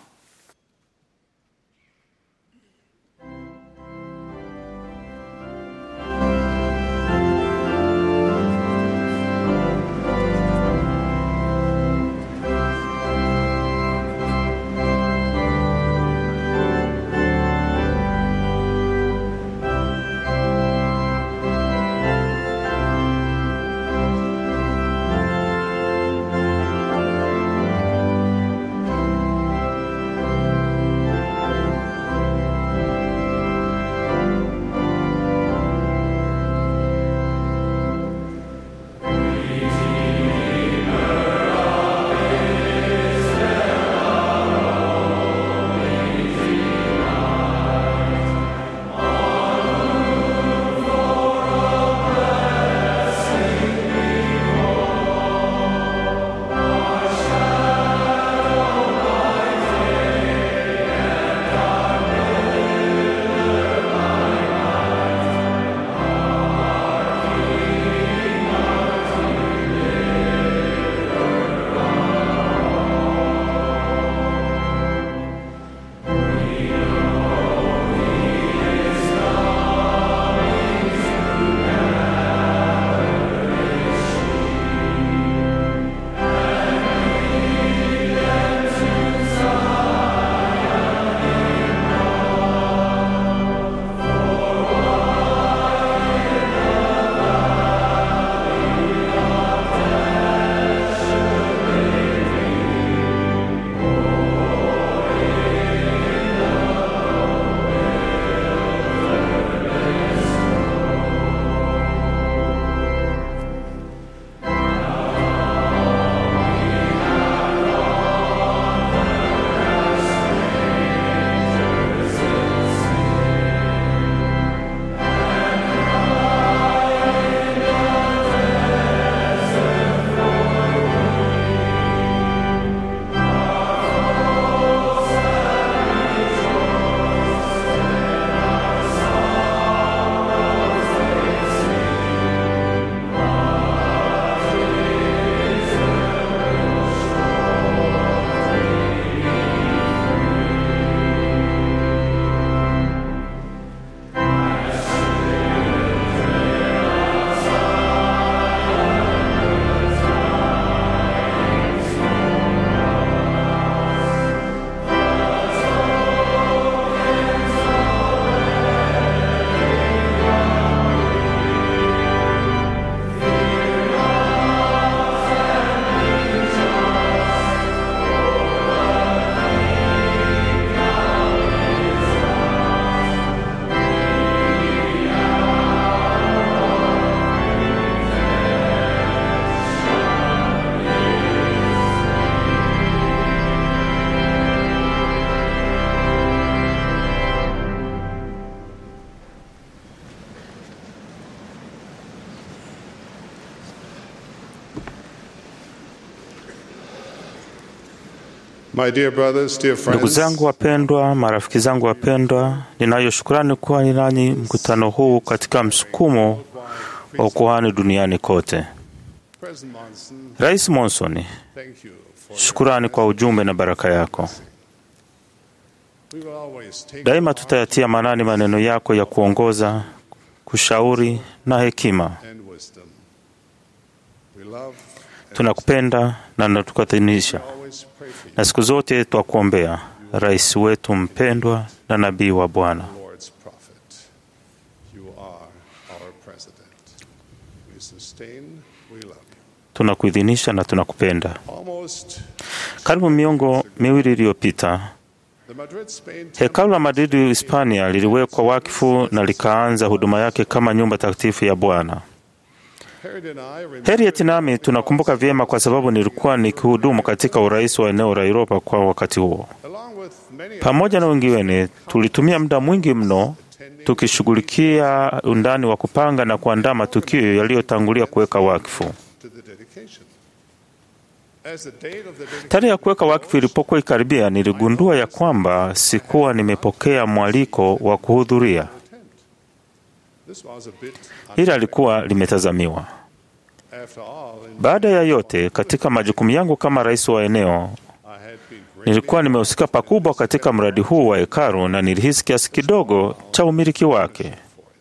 My dear brothers, dear Ndugu friends, zangu wapendwa, marafiki zangu wapendwa, ninayo shukrani kuwa ni nanyi mkutano huu katika msukumo wa ukuhani duniani kote. President Monson, Rais Monson, thank you for shukurani kwa ujumbe na baraka yako. we will always take Daima tutayatia manani maneno yako ya kuongoza, kushauri na hekima. and wisdom. We love Tunakupenda na natukadhinisha, always pray for you, na siku zote twakuombea rais wetu mpendwa na nabii wa Bwana. Lord's prophet. You are our president. We sustain, we love you. Tunakuidhinisha na tunakupenda. Almost Karibu miongo miwili iliyopita the Madrid, Spain Hekalu la Madridi, Hispania liliwekwa wakfu na likaanza huduma yake kama nyumba takatifu ya Bwana. Harriet and I remember Harriet nami tunakumbuka vyema kwa sababu nilikuwa nikihudumu katika urais wa eneo la Europa kwa wakati huo. along with many Pamoja na wengine, tulitumia muda mwingi mno tukishughulikia undani wa kupanga na kuandaa matukio yaliyotangulia kuweka wakfu. to the dedication. As the date of the dedication Tarehe ya kuweka wakfu ilipokuwa ikaribia, niligundua ya kwamba sikuwa nimepokea mwaliko wa kuhudhuria. this was a bit Hili alikuwa limetazamiwa. after all in Baada ya yote, katika majukumu yangu kama rais wa eneo, I had been great nilikuwa nimehusika pakubwa katika mradi huu wa hekalu na nilihisi kiasi kidogo cha umiliki wake.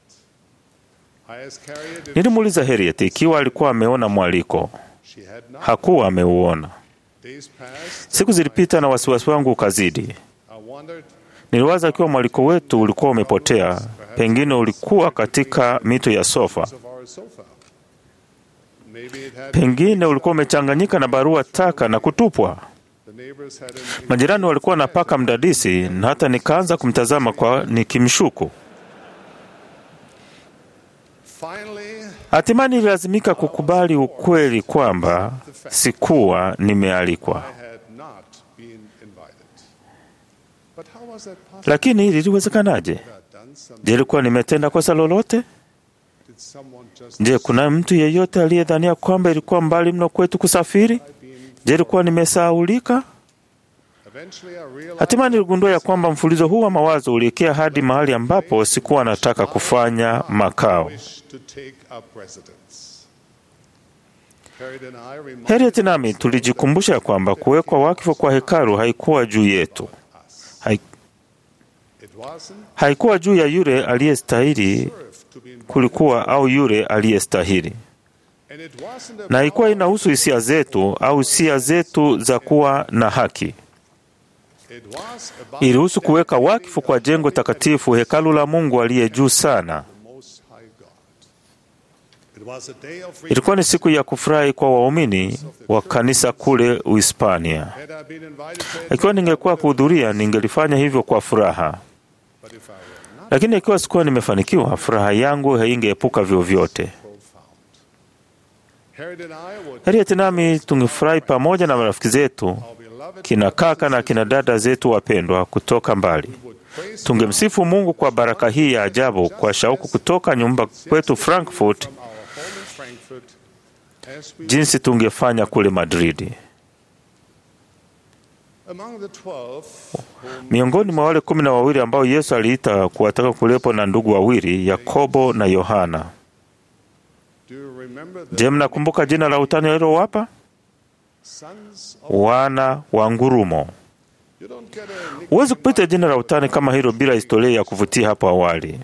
I asked Harriet if Nilimuuliza Harriet ikiwa alikuwa ameona mwaliko. she had not Hakuwa ameuona. days passed Siku zilipita na wasiwasi wangu ukazidi. I wondered Niliwaza ikiwa mwaliko wetu ulikuwa umepotea, pengine ulikuwa katika mito ya sofa, of our sofa. Maybe it had pengine ulikuwa umechanganyika na barua taka na kutupwa. the neighbors had an Majirani walikuwa na paka mdadisi, na hata nikaanza kumtazama kwa nikimshuku. finally Hatimaye nililazimika kukubali ukweli kwamba sikuwa nimealikwa. I had not been invited. But how was that possible? Lakini hili liliwezekanaje? Had I done something? Je, ilikuwa nimetenda kosa lolote? Did someone just Je, kuna mtu yeyote aliyedhania kwamba ilikuwa mbali mno kwetu kusafiri? Je, ilikuwa nimesahaulika? eventually I realized Hatimaye niligundua ya kwamba mfululizo huu wa mawazo ulielekea hadi mahali ambapo sikuwa nataka kufanya makao. wish to take up residence. Harriet and I reminded Harriet nami tulijikumbusha ya kwamba kuwekwa wakfu kwa hekalu haikuwa juu yetu, Hai- it wasn't haikuwa juu ya yule aliyestahili served to be invited, kulikuwa au yule aliyestahili, and it wasn't na about haikuwa inahusu hisia zetu au hisia zetu za kuwa na haki. it was about Ilihusu kuweka wakfu kwa jengo takatifu, hekalu la Mungu aliye juu sana. the Most High God. It was a day of Ilikuwa ni siku ya kufurahi kwa waumini wa kanisa kule Uhispania. Had I been invited to Ikiwa ningekuwa kuhudhuria, ningelifanya hivyo kwa furaha, but if I were not lakini ikiwa sikuwa nimefanikiwa, furaha yangu haingeepuka vyovyote. profound. Harriet and I would Harriet nami tungefurahi pamoja na marafiki zetu, our beloved kina kaka na kina dada zetu wapendwa kutoka mbali. would praise Tungemsifu Mungu kwa baraka hii ya ajabu, kwa shauku kutoka nyumba kwetu Frankfurt, from our home in Frankfurt as we jinsi tungefanya kule Madridi. among the twelve whom Miongoni mwa wale kumi na wawili ambao Yesu aliita kuwataka kuwepo na ndugu wawili, Yakobo na Yohana. do you remember the Je, mnakumbuka jina la utani alilowapa? sons of Wana wa ngurumo. you don't get a nickname Huwezi kupita jina la utani kama hilo bila historia ya kuvutia hapo awali.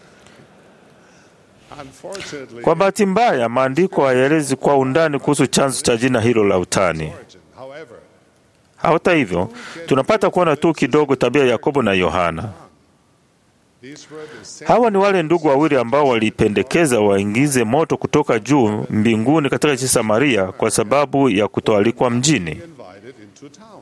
unfortunately Kwa bahati mbaya, maandiko hayaelezi kwa undani kuhusu chanzo cha jina hilo la utani. origin. However, Hata hivyo, tunapata kuona tu kidogo tabia ya Yakobo na Yohana. these were the same Hawa ni wale ndugu wawili ambao walipendekeza waingize moto kutoka juu mbinguni katika nchi Samaria kwa sababu ya kutoalikwa mjini. invited into town.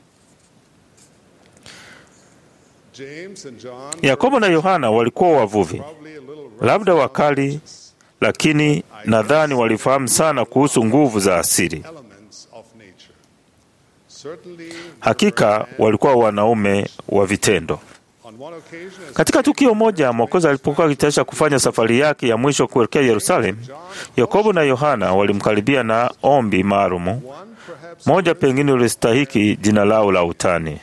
James and John Yakobo na Yohana walikuwa wavuvi, probably a little labda wakali, lakini nadhani walifahamu sana kuhusu nguvu za asili. elements of nature. Certainly, Hakika walikuwa wanaume wa vitendo. on one occasion, as Katika tukio moja, Mwokozi alipokuwa akitayarisha kufanya safari yake ya mwisho kuelekea Yerusalemu, Yakobo na Yohana walimkaribia na ombi maalumu moja pengine ulistahiki jina lao la utani.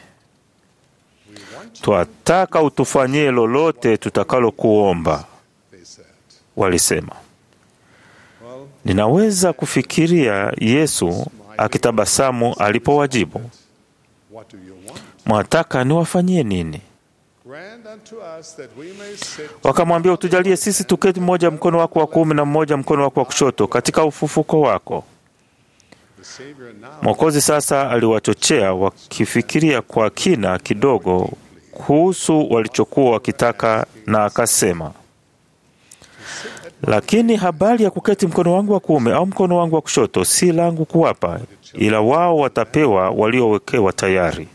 Twataka utufanyie lolote tutakalokuomba, walisema. Ninaweza kufikiria Yesu akitabasamu alipowajibu, What do you want? mwataka niwafanyie nini? Grant unto us that we may sit Wakamwambia, utujalie sisi tuketi mmoja mkono wako wa kuume na mmoja mkono wako wa kushoto katika ufufuko wako. the Savior now. Mwokozi sasa aliwachochea wakifikiria kwa kina kidogo kuhusu walichokuwa wakitaka, na akasema, lakini habari ya kuketi mkono wangu wa kuume au mkono wangu wa kushoto si langu kuwapa, ila wao watapewa waliowekewa tayari.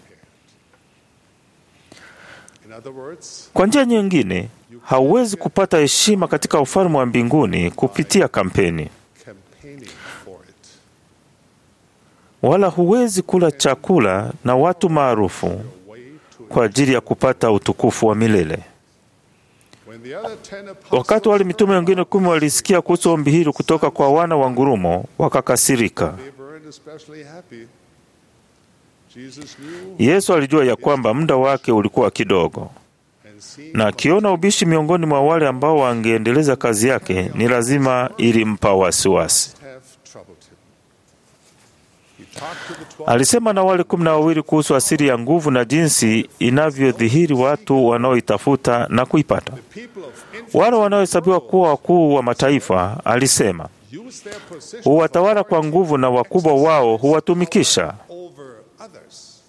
In other words, Kwa njia nyingine, hauwezi kupata heshima katika ufalme wa mbinguni kupitia kampeni, campaigning for it. wala huwezi kula chakula na watu maarufu Way to kwa ajili ya kupata utukufu wa milele. when the other ten apostles Wakati wale mitume wengine kumi walisikia kuhusu ombi hili kutoka kwa wana wa ngurumo, wakakasirika. they weren't especially happy. Jesus knew Yesu alijua ya kwamba muda wake ulikuwa kidogo, and seeing na akiona ubishi miongoni mwa wale ambao wangeendeleza kazi yake, ni lazima ilimpa wasiwasi. have troubled him. He talked to the twelve Alisema na wale kumi na wawili kuhusu asili ya nguvu na jinsi inavyodhihiri watu wanaoitafuta na kuipata. people of influence Wale wanaohesabiwa kuwa wakuu wa mataifa, alisema, use their position huwatawala kwa nguvu na wakubwa wao huwatumikisha. over others.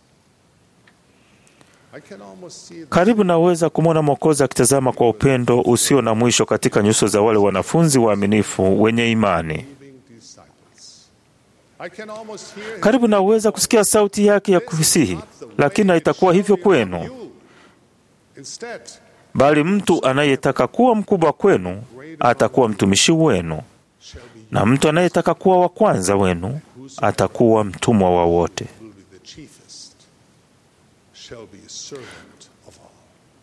I can almost see the Karibu naweza kumwona Mwokozi akitazama kwa upendo usio na mwisho katika nyuso za wale wanafunzi waaminifu wenye imani. believing disciples. I can almost hear him Karibu naweza kusikia sauti yake ya kusihi, lakini haitakuwa hivyo kwenu, you. Instead, bali mtu anayetaka kuwa mkubwa kwenu atakuwa mtumishi wenu, shall be na mtu anayetaka kuwa wa kwanza wenu atakuwa mtumwa wa wote. will be the chiefest, shall be a servant of all.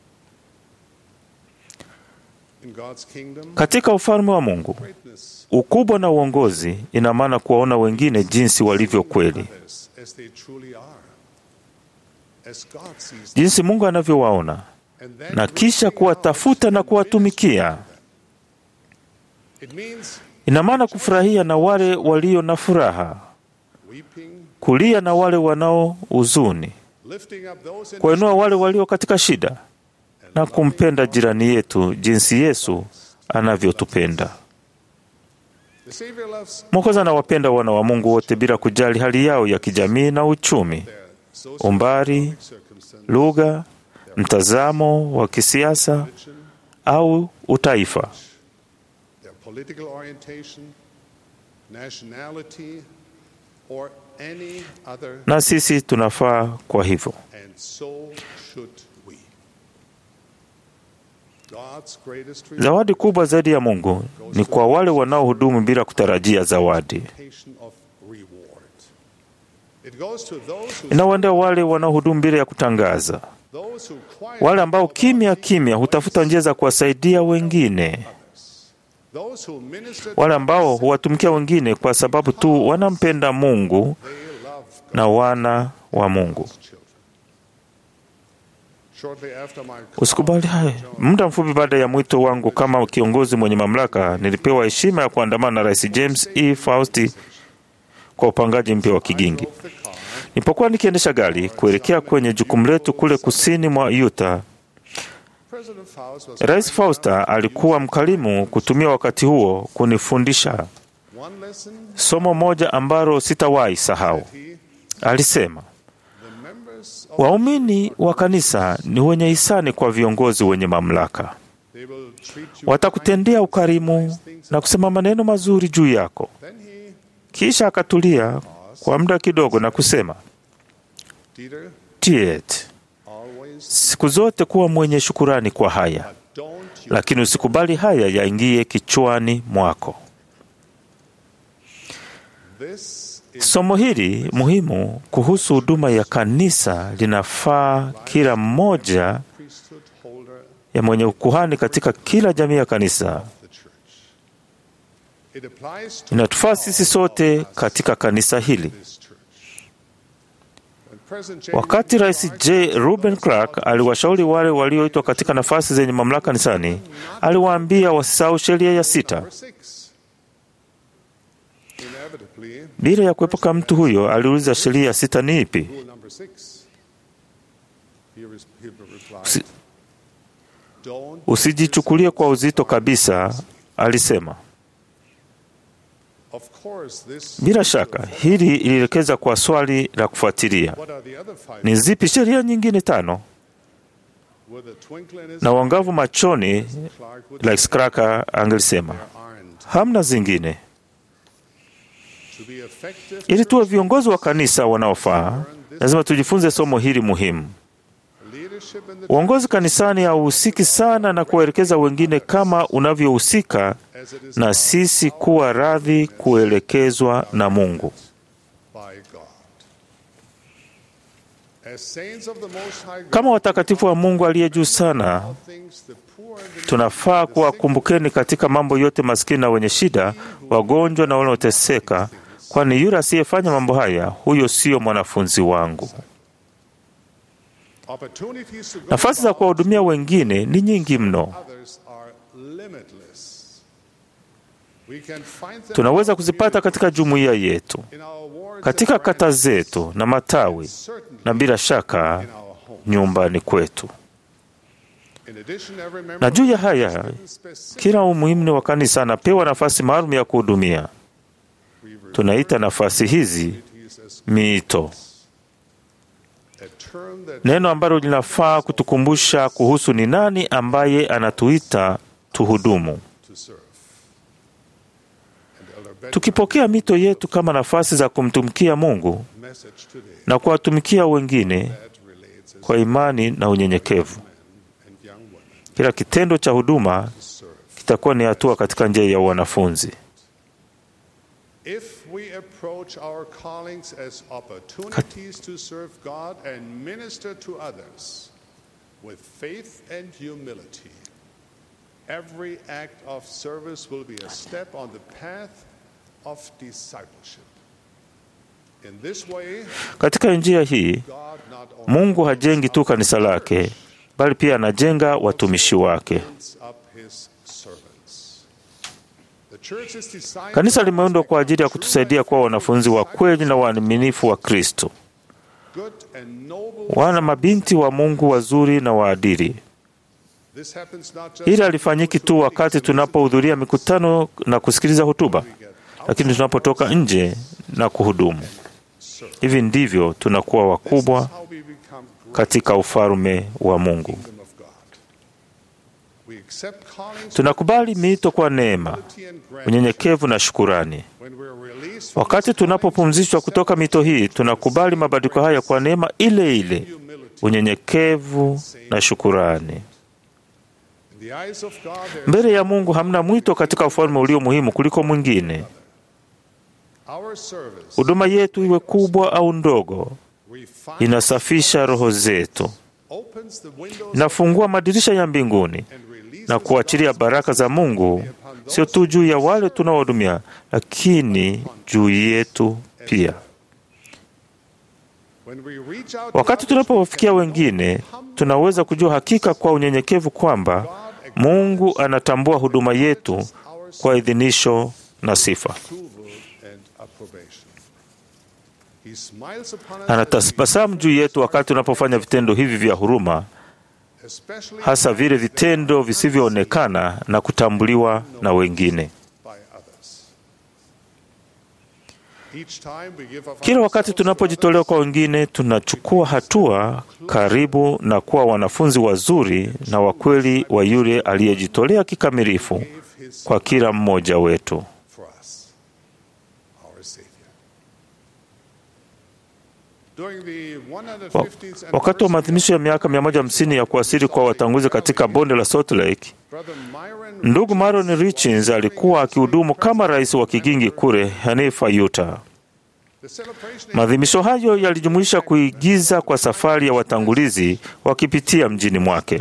In God's kingdom, Katika ufalme wa Mungu, greatness ukubwa na uongozi ina maana kuwaona wengine jinsi walivyo kweli, others as they truly are, as God sees them, jinsi Mungu anavyowaona, and then na kisha reaching kuwatafuta out na and kuwatumikia. ministering to them. It means Ina maana kufurahia na wale walio na furaha, weeping, kulia na wale wanao huzuni, lifting up those in kuwainua wale walio katika shida, na kumpenda jirani yetu jinsi Yesu anavyotupenda. The Savior loves Mwokozi anawapenda wana wa Mungu wote bila kujali hali yao ya kijamii na uchumi, their umbari, socioeconomic circumstances, lugha, mtazamo wa kisiasa religion, au utaifa. their political orientation, nationality, or any other, Na sisi tunafaa kwa hivyo. and so should we. God's greatest Zawadi kubwa zaidi ya Mungu ni kwa wale wanaohudumu bila kutarajia zawadi. reputation of reward. It goes to those who, Inawaendea wale wanaohudumu bila ya kutangaza, those who quietly wale ambao go about kimya seeking kimya hutafuta njia za kuwasaidia wengine, others, those who minister to wale ambao huwatumikia wengine kwa sababu tu wanampenda Mungu they love na wana wa Mungu. God's children. Shortly after my Usikubali haya. Muda mfupi baada ya mwito wangu kama kiongozi mwenye mamlaka, nilipewa heshima ya kuandamana na Rais James E. Fausti kwa upangaji mpya wa kigingi. drove the car, Nilipokuwa nikiendesha gari kuelekea kwenye jukumu letu kule kusini mwa Utah, President Faust was Rais Fausta alikuwa mkarimu kutumia wakati huo kunifundisha one lesson somo moja ambalo sitawahi sahau. he, Alisema, the members of waumini wa kanisa ni wenye hisani kwa viongozi wenye mamlaka. they will treat you Watakutendea ukarimu na kusema maneno mazuri juu yako. Then he, Kisha akatulia kwa muda kidogo na kusema, Dieter, Tiet, always siku zote kuwa mwenye shukurani kwa haya, don't you lakini usikubali haya yaingie kichwani mwako. this is Somo hili muhimu kuhusu huduma ya kanisa linafaa kila mmoja priesthood holder ya mwenye ukuhani katika kila jamii ya kanisa. of the church. It applies to Inatufaa sisi sote katika kanisa hili. this church. President J. Wakati Rais J. Ruben Clark aliwashauri wale walioitwa katika nafasi zenye mamlaka kanisani, aliwaambia wasisahau sheria ya sita. Number six. Inevitably, Bila ya kuepuka mtu huyo aliuliza sheria ya sita ni ipi? rule number six. He, res- he replied, Si- Don't Usijichukulie kwa uzito kabisa, alisema. Of course, this Bila shaka hili ilielekeza kwa swali la kufuatilia: What are the other five? ni zipi sheria nyingine tano? With a twinkle in his Na uangavu machoni, Clark would Lex Kraka angelisema there aren't. hamna zingine. To be effective, Ili tuwe viongozi wa kanisa wanaofaa, lazima tujifunze somo hili muhimu. leadership in the Uongozi kanisani hauhusiki sana na kuwaelekeza wengine kama unavyohusika as it is na sisi kuwa radhi kuelekezwa na Mungu. by God. As saints of the Most High God, Kama watakatifu wa Mungu aliye juu sana, all things the poor and the tunafaa kuwakumbukeni katika mambo yote maskini na wenye shida, wagonjwa na wanaoteseka, kwani yule asiyefanya mambo haya, huyo siyo mwanafunzi wangu. opportunities to go Nafasi za kuwahudumia wengine ni nyingi mno. others are limitless. We can find them Tunaweza kuzipata katika jumuiya yetu, in our wards katika and kata zetu na matawi, certainly na bila shaka in our home. nyumbani kwetu. In addition, every member Na juu ya of haya, the specific kila umuhimu wa kanisa anapewa nafasi maalum ya kuhudumia. we refer Tunaita nafasi hizi to these as miito, a term that neno ambalo linafaa kutukumbusha kuhusu ni nani ambaye anatuita tuhudumu. to serve. And Elder Benjamin's Tukipokea mito yetu kama nafasi za kumtumikia Mungu message today na kuwatumikia wengine that relates as kwa imani na unyenyekevu, and young women kila kitendo cha huduma serve. kitakuwa ni hatua katika njia ya wanafunzi. If we approach our callings as opportunities to serve God and minister to others with faith and humility, every act of service will be a step on the path of discipleship. In this way, Katika njia hii God not only Mungu hajengi tu kanisa lake, bali pia anajenga watumishi wake. builds up his servants. The church is designed Kanisa to limeundwa kwa ajili ya kutusaidia kuwa wanafunzi wa kweli na waaminifu wa Kristo, good and noble. wana mabinti wa Mungu wazuri na waadili. This happens not just Hili halifanyiki tu wakati tunapohudhuria mikutano na kusikiliza hotuba, lakini tunapotoka nje na kuhudumu. Hivi ndivyo tunakuwa wakubwa how we become great katika ufalme wa Mungu. kingdom of God. We accept callings Tunakubali miito kwa neema, and gratitude. unyenyekevu na shukurani. When we're released from Wakati these tunapopumzishwa kutoka mito hii, tunakubali mabadiliko haya kwa neema ile ile, unyenyekevu na shukurani. in the eyes of God, there is Mbele ya Mungu hamna mwito katika ufalme ulio muhimu kuliko mwingine. our service Huduma yetu iwe kubwa au ndogo, refines, inasafisha roho zetu, opens the windows inafungua madirisha ya mbinguni and releases na kuachilia baraka za Mungu sio tu juu ya wale tunaohudumia, lakini juu yetu pia. when we reach out to Wakati others, tunapowafikia wengine, tunaweza kujua hakika kwa unyenyekevu kwamba Mungu anatambua huduma yetu kwa idhinisho na sifa. approval and approbation. He smiles upon us as Anatabasamu juu yetu wakati tunapofanya vitendo hivi vya huruma, we- especially hasa vile vitendo visivyoonekana na kutambuliwa na wengine. by others. Each time we give of Kila wakati ourselves to tunapojitolea kwa wengine, tunachukua hatua karibu na kuwa wanafunzi wazuri na wakweli wa yule aliyejitolea kikamilifu others, gave his kwa kila mmoja wetu. for us, our Savior. During the Wa- 150th Wakati wa maadhimisho ya miaka 150 ya kuwasili kwa watangulizi katika bonde la Salt Lake, Brother Myron ndugu Maron Richins alikuwa akihudumu kama rais wa kigingi kule Hanifa, Utah. the celebration Maadhimisho hayo yalijumuisha kuigiza kwa safari ya watangulizi wakipitia mjini mwake.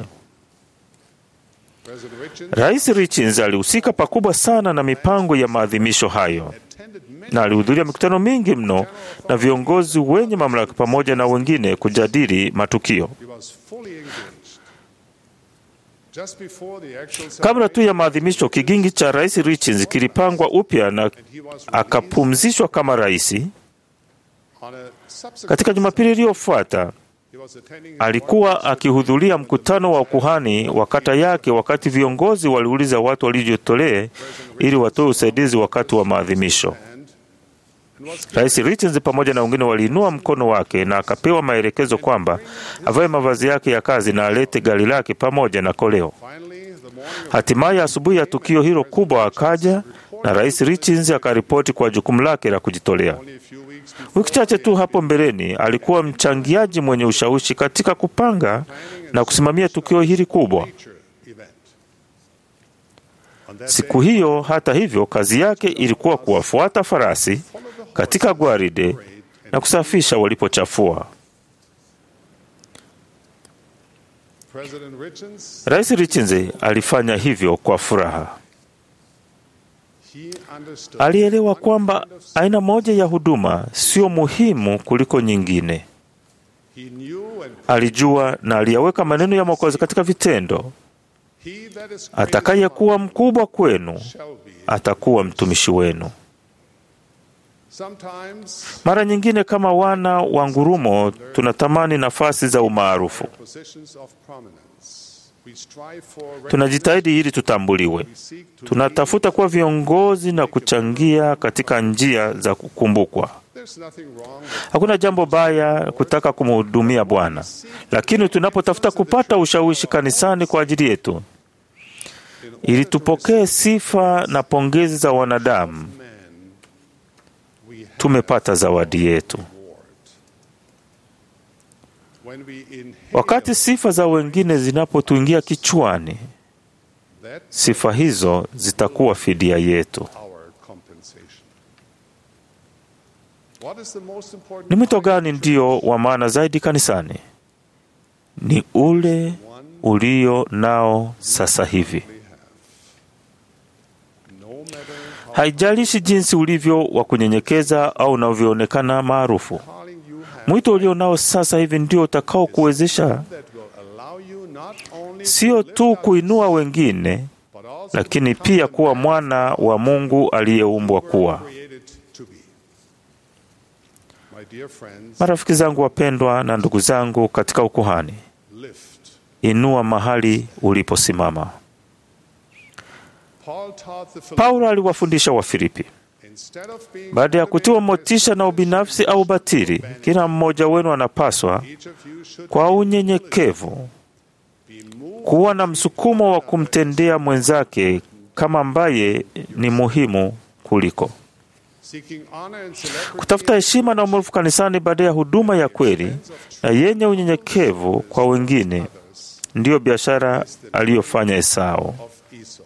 President Richards Rais Richins alihusika pakubwa sana na mipango ya maadhimisho hayo. attended attended many na alihudhuria mikutano mingi mno na viongozi wenye mamlaka pamoja na wengine kujadili matukio. He was fully engaged. Just before the actual Kabla tu ya maadhimisho, kigingi cha rais Richards kilipangwa upya na akapumzishwa kama rais. on a subsequent Katika Jumapili iliyofuata he was attending a alikuwa akihudhuria mkutano wa ukuhani wa kata yake, wakati viongozi waliuliza watu walijitolee ili watoe usaidizi wakati wa maadhimisho. and, and was Rais Richards pamoja na wengine waliinua mkono wake na akapewa maelekezo kwamba avae mavazi yake ya kazi na alete gari lake pamoja na koleo. finally the morning of Hatimaye asubuhi ya tukio hilo kubwa akaja na Rais Richards akaripoti kwa jukumu lake la kujitolea. only a few weeks before Wiki chache tu hapo mbeleni alikuwa mchangiaji mwenye ushawishi katika kupanga na kusimamia tukio hili kubwa. nature event. On that Siku hiyo, hata hivyo, kazi yake ilikuwa kuwafuata farasi katika gwaride na kusafisha walipochafua. President Richards, Rais Richards alifanya hivyo kwa furaha. he understood Alielewa kwamba aina moja ya huduma sio muhimu kuliko nyingine. he knew and Alijua na aliyaweka maneno ya Mwokozi katika vitendo: he that is great atakayekuwa mkubwa kwenu shall be. atakuwa mtumishi wenu. Sometimes Mara nyingine kama wana wa ngurumo tunatamani nafasi za umaarufu, positions of prominence. We strive for tunajitahidi ili tutambuliwe, we seek to tunatafuta kuwa viongozi na kuchangia katika njia za kukumbukwa. There's nothing wrong with Hakuna jambo baya kutaka kumhudumia Bwana, lakini tunapotafuta kupata ushawishi kanisani kwa ajili yetu, ili tupokee sifa na pongezi za wanadamu, men. We have tumepata zawadi yetu. reward. When we inhale Wakati sifa za wengine zinapotuingia kichwani, that sifa hizo zitakuwa fidia yetu. our compensation. What is the most important Ni mwito part gani ndio wa maana zaidi kanisani? Ni ule ulio nao sasa hivi. we have? No matter how Haijalishi jinsi ulivyo wa kunyenyekeza au unavyoonekana maarufu, calling you have mwito ulio nao sasa hivi ndio utakao kuwezesha that will allow you not only to sio lift tu up kuinua wengine, but also lakini to become pia the kuwa man mwana wa Mungu aliyeumbwa you were kuwa. created to be. My dear friends, Marafiki zangu wapendwa na ndugu zangu katika ukuhani, lift. inua mahali uliposimama. Paul taught the Paulo aliwafundisha Wafilipi, Instead of being baada ya kutiwa motisha na ubinafsi au batili, kila mmoja wenu anapaswa each of you should kwa unyenyekevu be moved kuwa na msukumo wa kumtendea mwenzake kama ambaye ni muhimu kuliko seeking honor and celebrity kutafuta heshima na umaarufu kanisani baada ya huduma ya kweli na yenye unyenyekevu kwa wengine. Ndiyo biashara aliyofanya Esau. of Esau.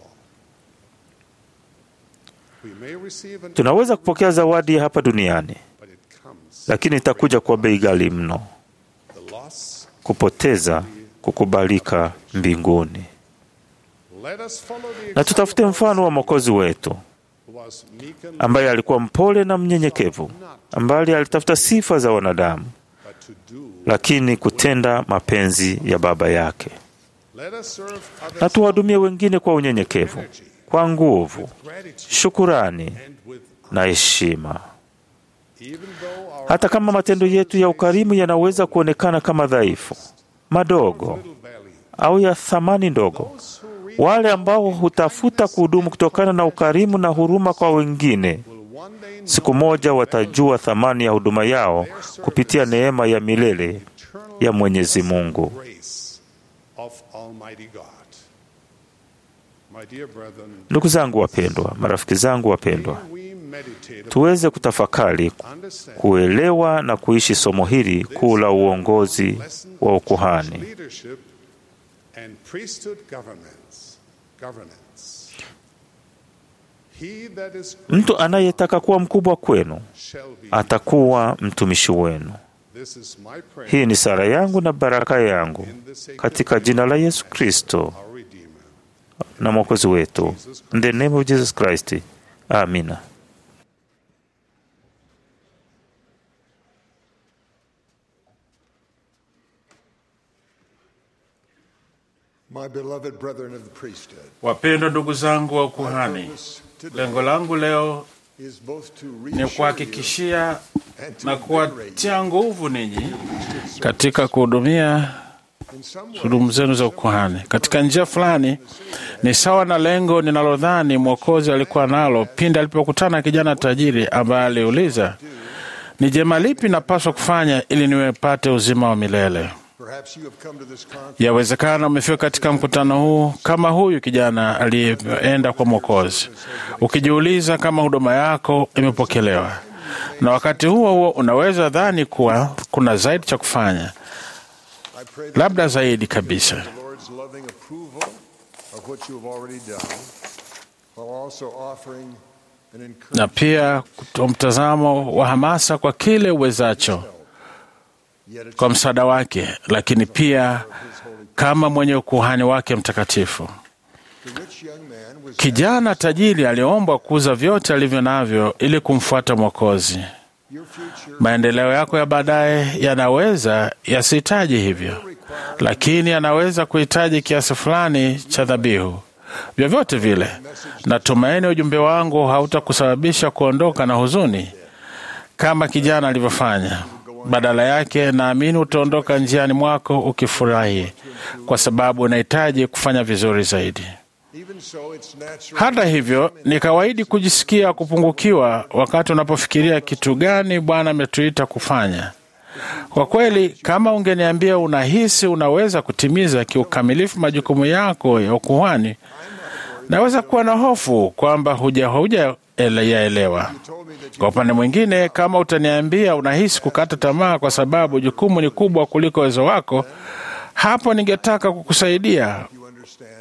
We may receive an Tunaweza kupokea zawadi ya hapa duniani, but it comes lakini itakuja kwa bei ghali mno, the loss. kupoteza kukubalika mbinguni. Let us follow the Na tutafute mfano wa Mwokozi wetu who was meek and ambaye alikuwa mpole na mnyenyekevu, ambaye alitafuta sifa za wanadamu, but to do. lakini kutenda mapenzi ya Baba yake. Let us serve others Na tuwahudumie wengine kwa unyenyekevu, kwa nguvu, gratitude shukurani and with na heshima. even though our Hata kama matendo yetu ya ukarimu yanaweza kuonekana kama dhaifu, madogo little belly, au ya thamani ndogo, those who reap wale ambao hutafuta kuhudumu kutokana na ukarimu na huruma kwa wengine, will one day know siku moja watajua thamani ya huduma yao kupitia neema ya milele eternal ya Mwenyezi Mungu. grace of Almighty God. My dear brethren, Ndugu zangu wapendwa, marafiki zangu wapendwa, we meditate tuweze kutafakari, upon, understand kuelewa na kuishi somo hili kuu la uongozi lesson wa of church ukuhani. leadership and priesthood governments. Governance. He that is Mtu anayetaka kuwa mkubwa kwenu shall be. atakuwa mtumishi wenu. This is my prayer Hii ni sala yangu na baraka yangu in the sacred katika jina la Yesu Kristo our Redeemer. na Mwokozi wetu. In the name of Jesus Christ. Amina. My beloved brethren of the priesthood, Wapendwa ndugu zangu wa ukuhani, purpose today lengo langu leo is both to ni reassure you kuhakikishia and to na invigorate kuwatia nguvu ninyi katika kuhudumia in some way huduma zenu za ukuhani. Katika njia fulani ni sawa na lengo ninalodhani Mwokozi alikuwa nalo pindi alipokutana na kijana tajiri ambaye aliuliza, ni jema lipi napaswa kufanya ili niwepate uzima wa milele? Perhaps you have come to this conference Yawezekana umefika katika mkutano huu kama huyu kijana aliyeenda kwa Mwokozi, ukijiuliza kama huduma yako imepokelewa, na wakati huo huo unaweza dhani kuwa kuna zaidi cha kufanya, I pray that labda zaidi kabisa. the Lord's loving approval of what you have already done, while also offering an na encouragement pia kutoa mtazamo wa hamasa kwa kile uwezacho yet kwa msaada wake, lakini pia kama mwenye ukuhani wake mtakatifu. the rich young man was Kijana tajiri aliombwa kuuza vyote alivyo navyo ili kumfuata Mwokozi. your future Maendeleo yako ya baadaye yanaweza yasihitaji hivyo, lakini yanaweza kuhitaji kiasi fulani cha dhabihu. Vyovyote vile, natumaini ujumbe wangu hautakusababisha kuondoka na huzuni kama kijana alivyofanya. Badala yake, naamini utaondoka njiani mwako ukifurahi, kwa sababu unahitaji kufanya vizuri zaidi. even so it's natural Hata hivyo, ni kawaidi kujisikia kupungukiwa wakati unapofikiria kitu gani Bwana ametuita kufanya. Kwa kweli, kama ungeniambia unahisi unaweza kutimiza kiukamilifu majukumu yako ya ukuhani, naweza kuwa na hofu kwamba huja huja ele- yaelewa. told me that Kwa upande mwingine, kama utaniambia unahisi kukata tamaa kwa sababu jukumu ni kubwa kuliko uwezo wako, hapo ningetaka kukusaidia you understand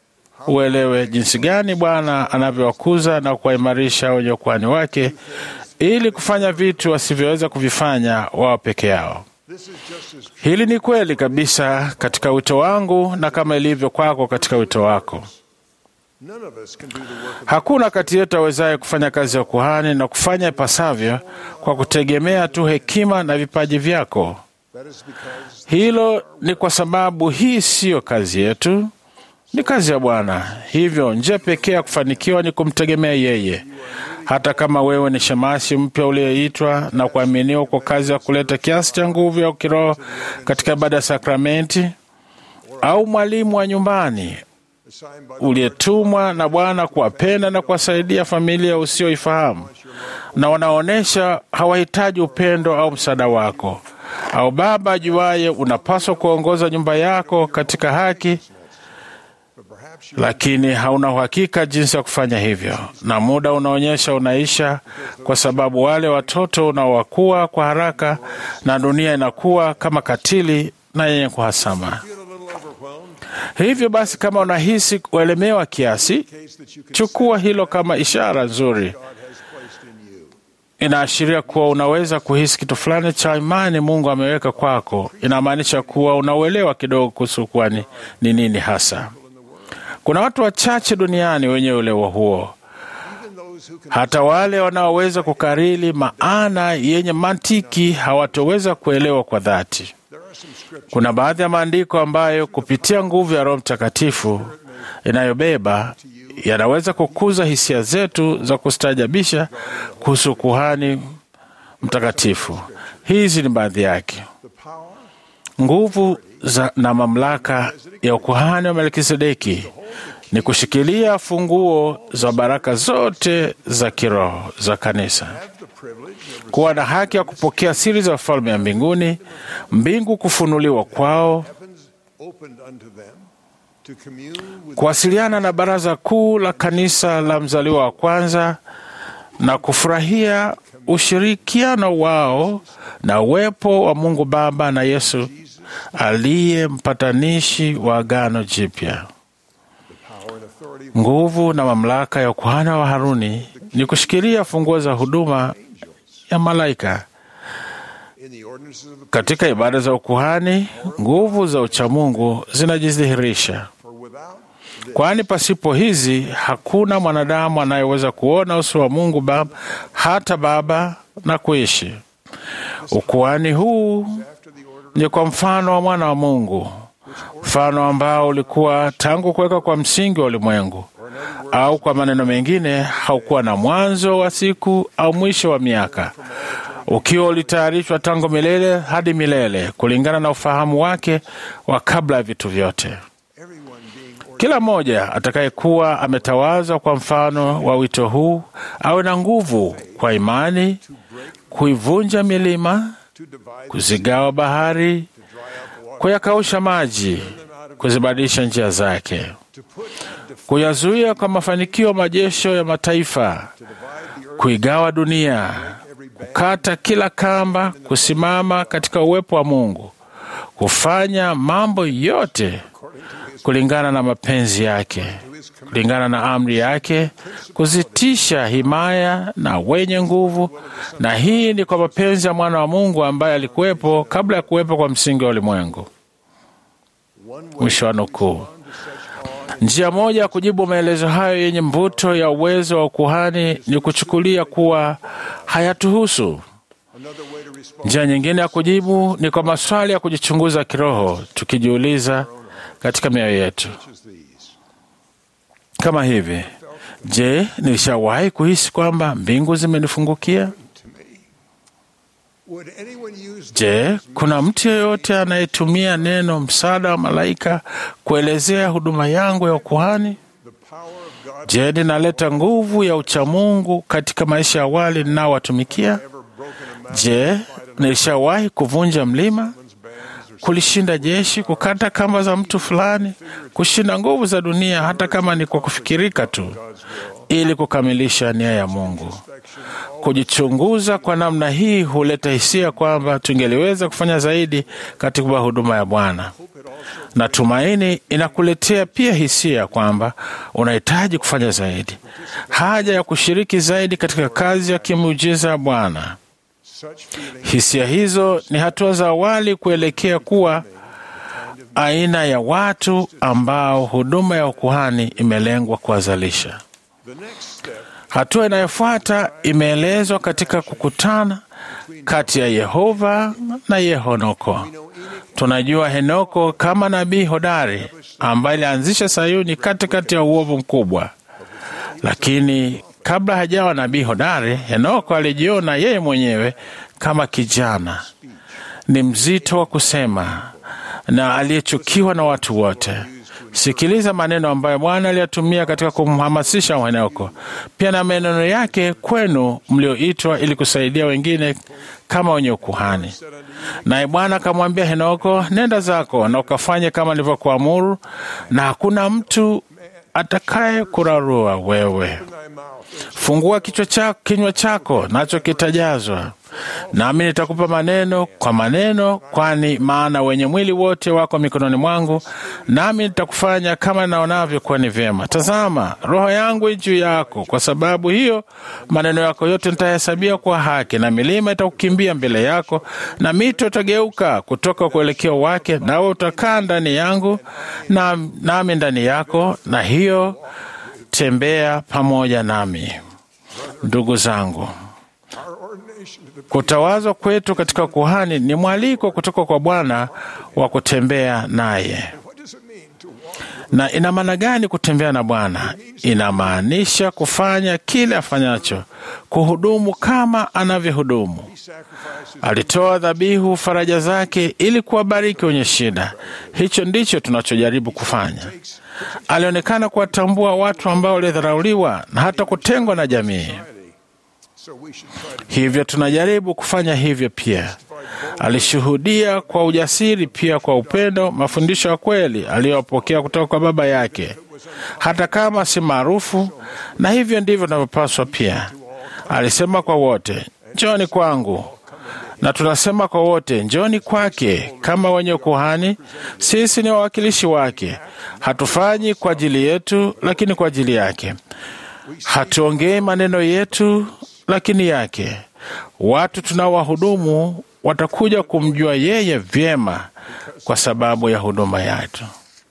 uelewe jinsi gani Bwana anavyowakuza na kuwaimarisha wenye ukuhani wake ili kufanya vitu wasivyoweza kuvifanya wao peke yao. this is just as true Hili ni kweli kabisa katika wito wangu na kama ilivyo kwako katika wito wako. none of us can do the work of Hakuna kati yetu awezaye kufanya kazi ya ukuhani na kufanya ipasavyo kwa kutegemea tu hekima na vipaji vyako. that is because Hilo ni kwa sababu hii siyo kazi yetu, ni kazi ya Bwana. Hivyo njia pekee ya kufanikiwa ni kumtegemea yeye. Hata kama wewe ni shemasi mpya uliyeitwa na kuaminiwa kwa kazi ya kuleta kiasi cha nguvu ya kiroho katika ibada ya sakramenti, au mwalimu wa nyumbani assigned by the uliyetumwa na Bwana kuwapenda na kuwasaidia familia usioifahamu na wanaonyesha hawahitaji upendo au msaada wako, au baba ajuaye unapaswa kuongoza nyumba yako katika haki, but perhaps you lakini hauna uhakika jinsi ya kufanya hivyo, na muda unaonyesha unaisha, kwa sababu wale watoto unaowakuwa kwa haraka na dunia inakuwa kama katili na yenye kuhasama. feel a little overwhelmed Hivyo basi, kama unahisi kuelemewa kiasi, case that you can chukua hilo kama ishara nzuri. God has placed in you Inaashiria kuwa unaweza kuhisi kitu fulani cha imani Mungu ameweka kwako. Inamaanisha kuwa unauelewa kidogo kuhusu kuwa ni, ni nini hasa. Kuna watu wachache duniani wenye uelewa huo, even those who can hata wale wanaoweza kukariri maana yenye mantiki hawatoweza kuelewa kwa dhati. there are some scriptures Kuna baadhi ya maandiko ambayo kupitia nguvu ya Roho Mtakatifu inayobeba yanaweza kukuza hisia zetu za kustaajabisha kuhusu kuhani mtakatifu. Hizi ni baadhi yake: the power nguvu za na mamlaka ya ukuhani wa Melkisedeki ni kushikilia funguo za baraka zote za kiroho za kanisa, have the privilege of kuwa na haki ya kupokea siri za ufalme ya mbinguni, mbingu kufunuliwa kwao, heavens opened unto them to commune with kuwasiliana na baraza kuu la kanisa la mzaliwa wa kwanza na kufurahia ushirikiano wao na uwepo wa Mungu Baba na Yesu aliye mpatanishi wa agano jipya. power and authority of Nguvu na mamlaka ya ukuhani wa Haruni ni kushikilia funguo za huduma ya malaika. in the ordinances of the Katika ibada za ukuhani, nguvu za uchamungu zinajidhihirisha. for without this kwani pasipo hizi hakuna mwanadamu anayeweza kuona uso wa Mungu Baba, hata Baba na kuishi. Ukuhani huu after the order ni kwa mfano wa mwana wa Mungu mfano ambao ulikuwa tangu kuweka kwa msingi wa ulimwengu, au kwa maneno mengine, haukuwa na mwanzo wa siku au mwisho wa miaka, ukiwa ulitayarishwa tangu milele hadi milele, kulingana na ufahamu wake wa kabla ya vitu vyote. Kila mmoja atakayekuwa ametawazwa kwa mfano wa wito huu awe na nguvu kwa imani kuivunja milima, kuzigawa bahari, kuyakausha maji, kuzibadilisha njia zake, kuyazuia kwa mafanikio majesho ya mataifa, kuigawa dunia, kukata kila kamba, kusimama katika uwepo wa Mungu, kufanya mambo yote kulingana na mapenzi yake, kulingana na amri yake, kuzitisha himaya na wenye nguvu. Na hii ni kwa mapenzi ya mwana wa Mungu ambaye alikuwepo kabla ya kuwepo kwa msingi wa ulimwengu. Mwisho wa nukuu. Njia moja ya kujibu maelezo hayo yenye mvuto ya uwezo wa ukuhani ni kuchukulia kuwa hayatuhusu. Njia nyingine ya kujibu ni kwa maswali ya kujichunguza kiroho, tukijiuliza katika mioyo yetu kama hivi: Je, nilishawahi kuhisi kwamba mbingu zimenifungukia? Je, kuna mtu yeyote anayetumia neno msaada wa malaika kuelezea huduma yangu ya ukuhani? Je, ninaleta nguvu ya uchamungu katika maisha ya wale ninaowatumikia? Je, nilishawahi kuvunja mlima, kulishinda jeshi, kukata kamba za mtu fulani, kushinda nguvu za dunia, hata kama ni kwa kufikirika tu, ili kukamilisha nia ya Mungu. Kujichunguza kwa namna hii huleta hisia kwamba tungeliweza kufanya zaidi katika huduma ya Bwana. Na tumaini inakuletea pia hisia kwamba unahitaji kufanya zaidi, haja ya kushiriki zaidi katika kazi ya kimuujiza ya Bwana. Hisia hizo ni hatua za awali kuelekea kuwa aina ya watu ambao huduma ya ukuhani imelengwa kuwazalisha. Hatua inayofuata imeelezwa katika kukutana kati ya Yehova na Yehonoko. Tunajua Henoko kama nabii hodari ambaye alianzisha Sayuni katikati ya uovu mkubwa, lakini kabla hajawa nabii hodari, Henoko alijiona yeye mwenyewe kama kijana ni mzito wa kusema na aliyechukiwa na watu wote. Sikiliza maneno ambayo Bwana aliyatumia katika kumhamasisha Henoko, pia na maneno yake kwenu mlioitwa ili kusaidia wengine kama wenye ukuhani. Naye Bwana akamwambia Henoko, nenda zako na ukafanye kama nilivyokuamuru, na hakuna mtu atakaye kurarua wewe. Fungua kichwa chako, kinywa chako nacho kitajazwa, nami nitakupa maneno kwa maneno, kwani maana wenye mwili wote wako mikononi mwangu, nami nitakufanya kama naonavyo kuwa ni vyema. Tazama, roho yangu i juu yako, kwa sababu hiyo maneno yako yote nitahesabia kwa haki, na milima itakukimbia mbele yako, na mito itageuka kutoka kuelekeo wake, nawe utakaa ndani yangu, na nami ndani yako, na hiyo tembea pamoja nami. Ndugu zangu, kutawazwa kwetu katika kuhani ni mwaliko kutoka kwa Bwana wa kutembea naye. Na ina maana gani kutembea na Bwana? Inamaanisha kufanya kile afanyacho, kuhudumu kama anavyohudumu. Alitoa dhabihu faraja zake ili kuwabariki wenye shida. Hicho ndicho tunachojaribu kufanya. Alionekana kuwatambua watu ambao walidharauliwa na hata kutengwa na jamii. Hivyo tunajaribu kufanya hivyo pia. Alishuhudia kwa ujasiri, pia kwa upendo, mafundisho ya kweli aliyopokea kutoka kwa Baba yake, hata kama si maarufu. Na hivyo ndivyo tunavyopaswa pia. Alisema kwa wote, njoni kwangu, na tunasema kwa wote, njoni kwake. Kama wenye kuhani, sisi ni wawakilishi wake. Hatufanyi kwa ajili yetu, lakini kwa ajili yake. Hatuongei maneno yetu, lakini yake. Watu tunaowahudumu watakuja kumjua yeye vyema kwa sababu ya huduma yetu.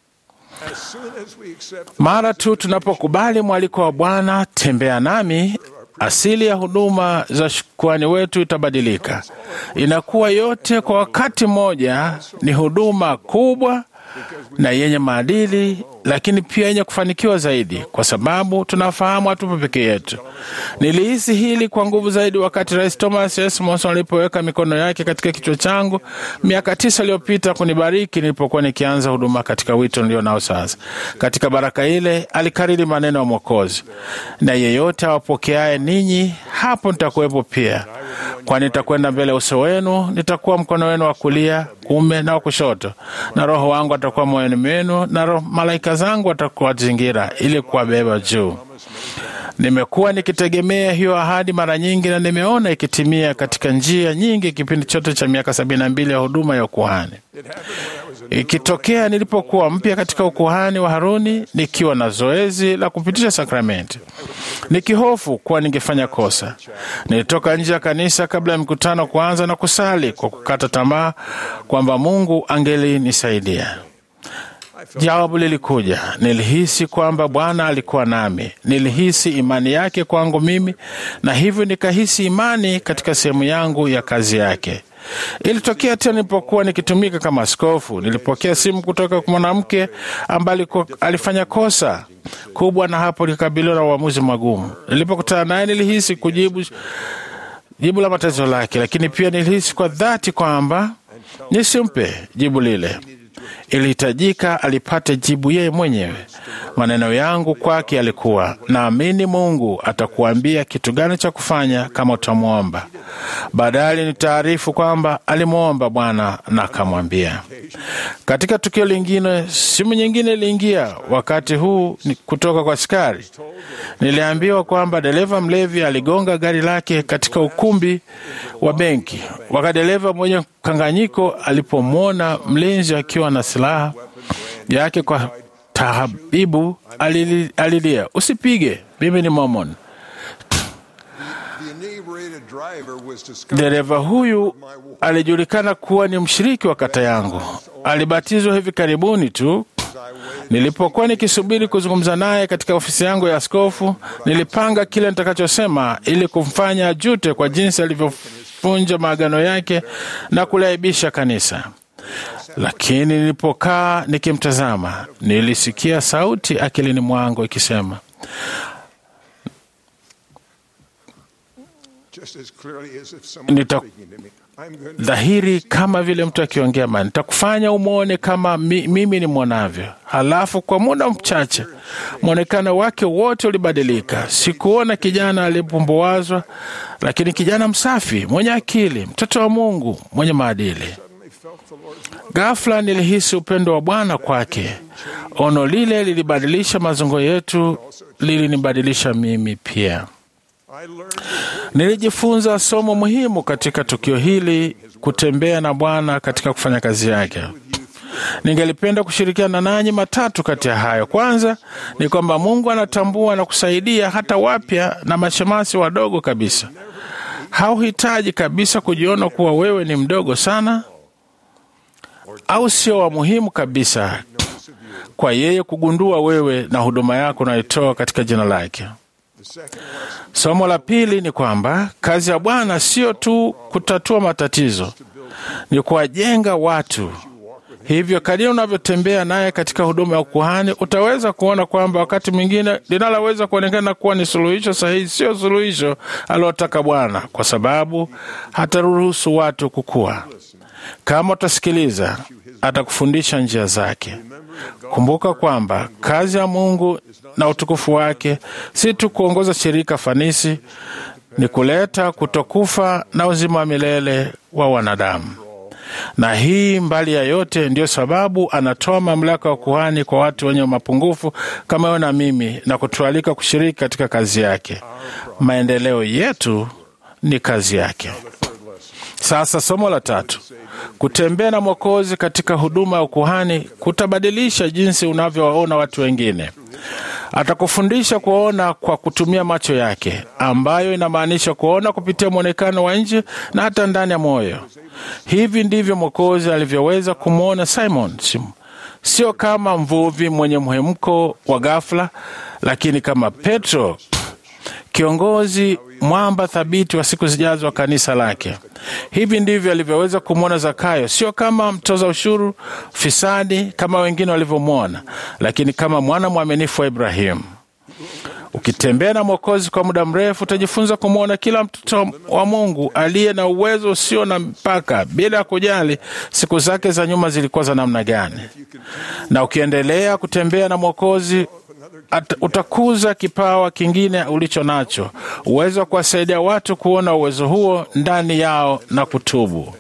Mara tu tunapokubali mwaliko wa Bwana, tembea nami, asili ya huduma za kuhani wetu itabadilika. Inakuwa yote kwa wakati mmoja, ni huduma kubwa na yenye maadili, lakini pia yenye kufanikiwa zaidi, kwa sababu tunafahamu hatupo peke yetu. Nilihisi hili kwa nguvu zaidi wakati Rais Thomas S. Monson alipoweka mikono yake katika kichwa changu miaka tisa iliyopita kunibariki nilipokuwa nikianza huduma katika wito nilio nao sasa. Katika baraka ile alikariri maneno ya Mwokozi, na yeyote awapokeaye ninyi, hapo nitakuwepo pia, kwani nitakwenda mbele ya uso wenu, nitakuwa mkono wenu wa kulia, kuume na wa kushoto, na Roho wangu atakuwa moyoni mwenu, na roho, malaika zangu watakuwa zingira ili kuwabeba juu. Nimekuwa nikitegemea hiyo ahadi mara nyingi na nimeona ikitimia katika njia nyingi kipindi chote cha miaka sabini na mbili ya huduma ya ukuhani. Ikitokea nilipokuwa mpya katika ukuhani wa Haruni, nikiwa na zoezi la kupitisha sakramenti, nikihofu kuwa ningefanya kosa, nilitoka nje ya kanisa kabla ya mkutano kuanza na kusali kwa kukata tamaa kwamba Mungu angelinisaidia. Jawabu lilikuja. Nilihisi kwamba Bwana alikuwa nami, nilihisi imani yake kwangu mimi, na hivyo nikahisi imani katika sehemu yangu ya kazi yake. Ilitokea tena nilipokuwa nikitumika kama askofu, nilipokea simu kutoka kwa mwanamke ambaye alifanya kosa kubwa, na hapo likabiliwa na uamuzi magumu. Nilipokutana naye, nilihisi kujibu jibu la matatizo lake, lakini pia nilihisi kwa dhati kwamba nisimpe jibu lile ilihitajika alipate jibu yeye mwenyewe. Maneno yangu kwake yalikuwa, naamini Mungu atakuambia kitu gani cha kufanya kama utamwomba. Baadaye ni taarifu kwamba alimwomba Bwana na akamwambia. Katika tukio lingine, simu nyingine iliingia, wakati huu ni kutoka kwa askari. Niliambiwa kwamba dereva mlevi aligonga gari lake katika ukumbi wa benki. Wakati dereva mwenye mkanganyiko alipomwona mlinzi akiwa na silaha yake kwa tahabibu, alili, alilia, usipige, mimi ni Mormon. Dereva huyu alijulikana kuwa ni mshiriki wa kata yangu. Alibatizwa hivi karibuni tu. Nilipokuwa nikisubiri kuzungumza naye katika ofisi yangu ya askofu, nilipanga kile nitakachosema ili kumfanya ajute kwa jinsi alivyovunja maagano yake na kuliaibisha kanisa. Lakini nilipokaa nikimtazama, nilisikia sauti akilini mwangu ikisema, nita dhahiri kama vile mtu akiongea mani, nitakufanya umwone kama mi, mimi ni mwonavyo. Halafu kwa muda mchache mwonekano wake wote ulibadilika. Sikuona kijana aliyepumbuazwa, lakini kijana msafi, mwenye akili, mtoto wa Mungu, mwenye maadili. Ghafla nilihisi upendo wa Bwana kwake. Ono lile lilibadilisha mazungo yetu, lilinibadilisha mimi pia. Nilijifunza somo muhimu katika tukio hili, kutembea na Bwana katika kufanya kazi yake. Ningelipenda kushirikiana nanyi matatu kati ya hayo. Kwanza ni kwamba Mungu anatambua na kusaidia hata wapya na mashemasi wadogo kabisa. Hauhitaji kabisa kujiona kuwa wewe ni mdogo sana au sio wa muhimu kabisa kwa yeye kugundua wewe na huduma yako unayotoa katika jina lake. Somo la pili ni kwamba kazi ya Bwana sio tu kutatua matatizo, ni kuwajenga watu. Hivyo kadiri unavyotembea naye katika huduma ya ukuhani, utaweza kuona kwamba wakati mwingine linaloweza kuonekana kuwa ni suluhisho sahihi sio suluhisho aliotaka Bwana, kwa sababu hataruhusu watu kukua. Kama utasikiliza, atakufundisha njia zake. Kumbuka kwamba kazi ya Mungu na utukufu wake si tu kuongoza shirika fanisi, ni kuleta kutokufa na uzima wa milele wa wanadamu. Na hii mbali ya yote, ndiyo sababu anatoa mamlaka ya kuhani kwa watu wenye mapungufu kama wewe na mimi, na kutualika kushiriki katika kazi yake. Maendeleo yetu ni kazi yake. Sasa somo la tatu, kutembea na Mwokozi katika huduma ya ukuhani kutabadilisha jinsi unavyowaona watu wengine. Atakufundisha kuona kwa kutumia macho yake, ambayo inamaanisha kuona kupitia mwonekano wa nje na hata ndani ya moyo. Hivi ndivyo Mwokozi alivyoweza kumwona Simon, sio kama mvuvi mwenye mhemko wa ghafla, lakini kama Petro, kiongozi mwamba thabiti wa siku zijazo wa kanisa lake. Hivi ndivyo alivyoweza kumwona Zakayo, sio kama mtoza ushuru fisadi kama wengine walivyomwona, lakini kama mwana mwaminifu wa Ibrahimu. Ukitembea na Mwokozi kwa muda mrefu, utajifunza kumwona kila mtoto wa Mungu aliye na uwezo usio na mpaka, bila ya kujali siku zake za nyuma zilikuwa za namna gani. Na ukiendelea kutembea na Mwokozi at- utakuza kipawa kingine ulicho nacho, uwezo wa kuwasaidia watu kuona uwezo huo ndani yao na kutubu.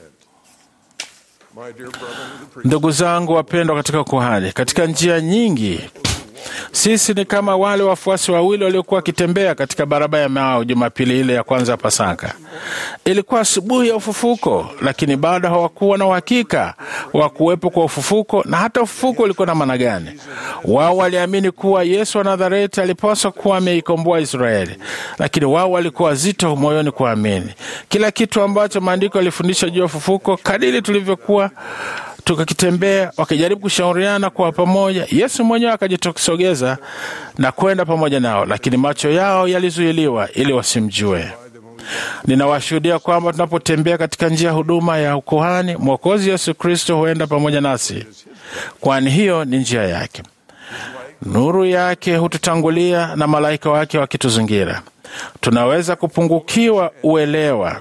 My dear brother, Ndugu zangu wapendwa katika kuhani, katika njia nyingi sisi ni kama wale wafuasi wawili waliokuwa wakitembea katika barabara ya Mao Jumapili ile ya kwanza ya Pasaka. Ilikuwa asubuhi ya ufufuko, lakini bado hawakuwa na uhakika wa kuwepo kwa ufufuko na hata ufufuko ulikuwa na maana gani. Wao waliamini kuwa Yesu wa Nazareti alipaswa kuwa ameikomboa Israeli, lakini wao walikuwa wazito moyoni kuamini kila kitu ambacho maandiko yalifundisha juu ya ufufuko. Kadiri tulivyokuwa tukakitembea wakijaribu kushauriana kwa pamoja, Yesu mwenyewe akajitokesogeza na kwenda pamoja nao, lakini macho yao yalizuiliwa ili wasimjue. Ninawashuhudia kwamba tunapotembea katika njia ya huduma ya ukuhani, Mwokozi Yesu Kristo huenda pamoja nasi, kwani hiyo ni njia yake. Nuru yake hututangulia na malaika wake wakituzingira. Tunaweza kupungukiwa uelewa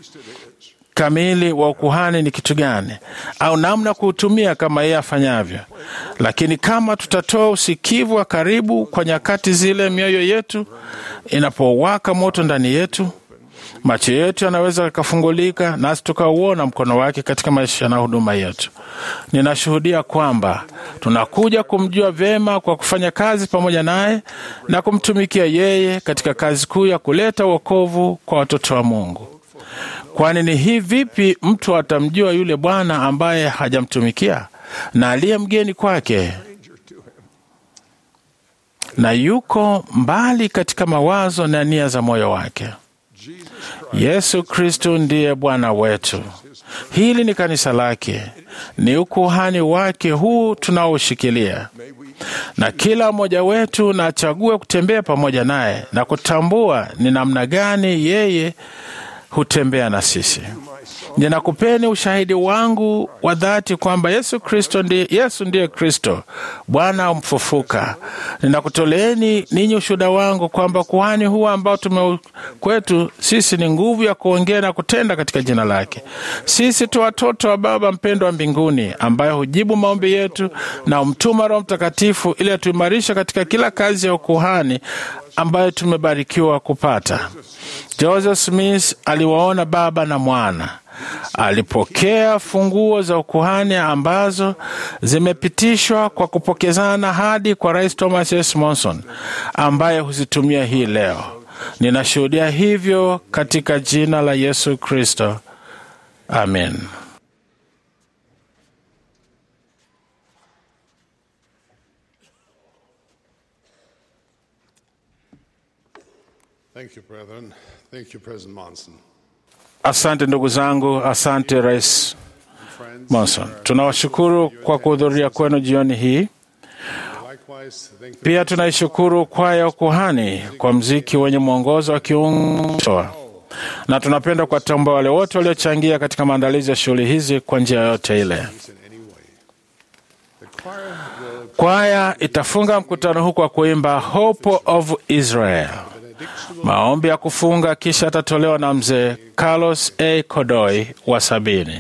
kamili wa ukuhani ni kitu gani au namna ya kuutumia kama yeye afanyavyo, lakini kama tutatoa usikivu wa karibu kwa nyakati zile, mioyo yetu inapowaka moto ndani yetu, macho yetu yanaweza yakafungulika, nasi tukauona mkono wake katika maisha na huduma yetu. Ninashuhudia kwamba tunakuja kumjua vyema kwa kufanya kazi pamoja naye na kumtumikia yeye katika kazi kuu ya kuleta wokovu kwa watoto wa Mungu. Kwani ni hii vipi mtu atamjua yule Bwana ambaye hajamtumikia na aliye mgeni kwake na yuko mbali katika mawazo na nia za moyo wake? Yesu Kristo ndiye Bwana wetu. Hili ni kanisa lake, ni ukuhani wake huu tunaoshikilia, na kila mmoja wetu na achague kutembea pamoja naye na kutambua ni namna gani yeye hutembea na sisi. Ninakupeni ushahidi wangu wa dhati kwamba Yesu Kristo ndiye, Yesu ndiye Kristo Bwana mfufuka. Ninakutoleeni ninyi ushuhuda wangu kwamba kuhani huu ambao tume kwetu sisi ni nguvu ya kuongea na kutenda katika jina lake. Sisi tu watoto wa Baba mpendwa wa mbinguni, ambaye hujibu maombi yetu na humtuma Roho Mtakatifu ili atuimarisha katika kila kazi ya ukuhani ambayo tumebarikiwa kupata. Joseph Smith aliwaona Baba na Mwana. Alipokea funguo za ukuhani ambazo zimepitishwa kwa kupokezana hadi kwa Rais Thomas S. Monson ambaye huzitumia hii leo. Ninashuhudia hivyo katika jina la Yesu Kristo, amen. Thank you, brethren. Thank you, President Monson. Asante ndugu zangu, asante Rais Friends, Monson. Tunawashukuru kwa kuhudhuria kwenu jioni hii. likewise, thank the Pia tunaishukuru kwaya ya ukuhani kwa mziki wenye mwongozo wa kiungo, na tunapenda kuwatambua wale wote waliochangia katika maandalizi ya shughuli hizi kwa njia yoyote ile. in any way. The choir will Kwaya itafunga mkutano huu kwa kuimba Hope of Israel. Maombi ya kufunga kisha atatolewa na mzee Carlos A. Kodoi wa sabini.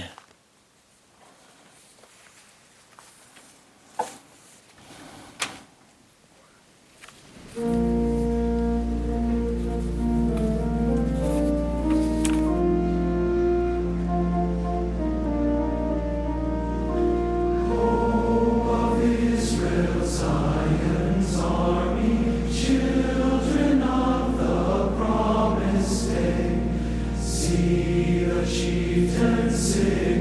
See the chieftain sing.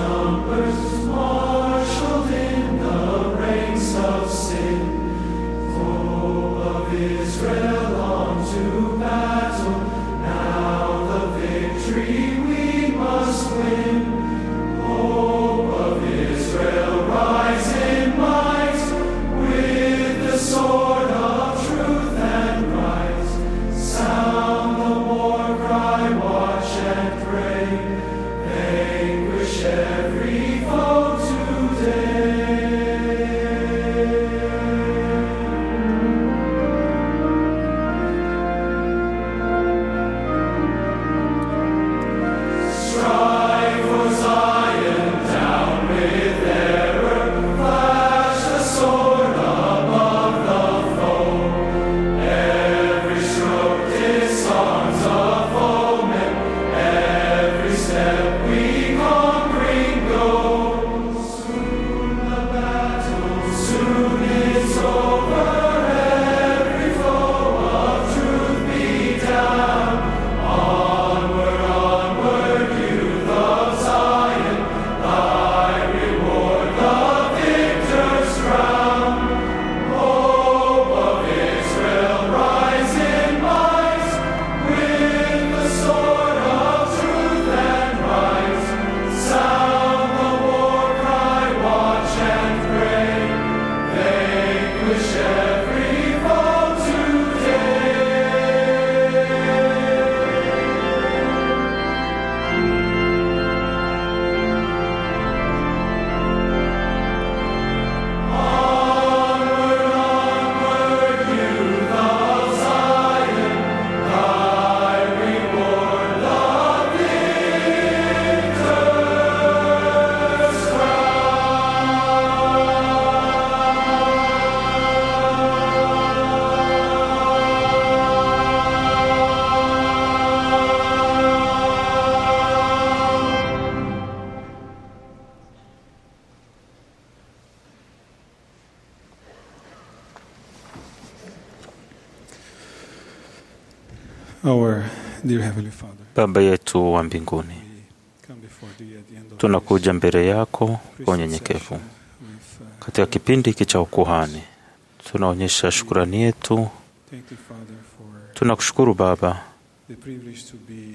Our dear Heavenly Father, Baba yetu wa mbinguni, we come before thee at the end of tunakuja mbele yako kwa unyenyekevu. with uh, Katika kipindi hiki cha ukuhani, tunaonyesha shukurani yetu. thank thee, Father, for Tunakushukuru Baba the privilege to be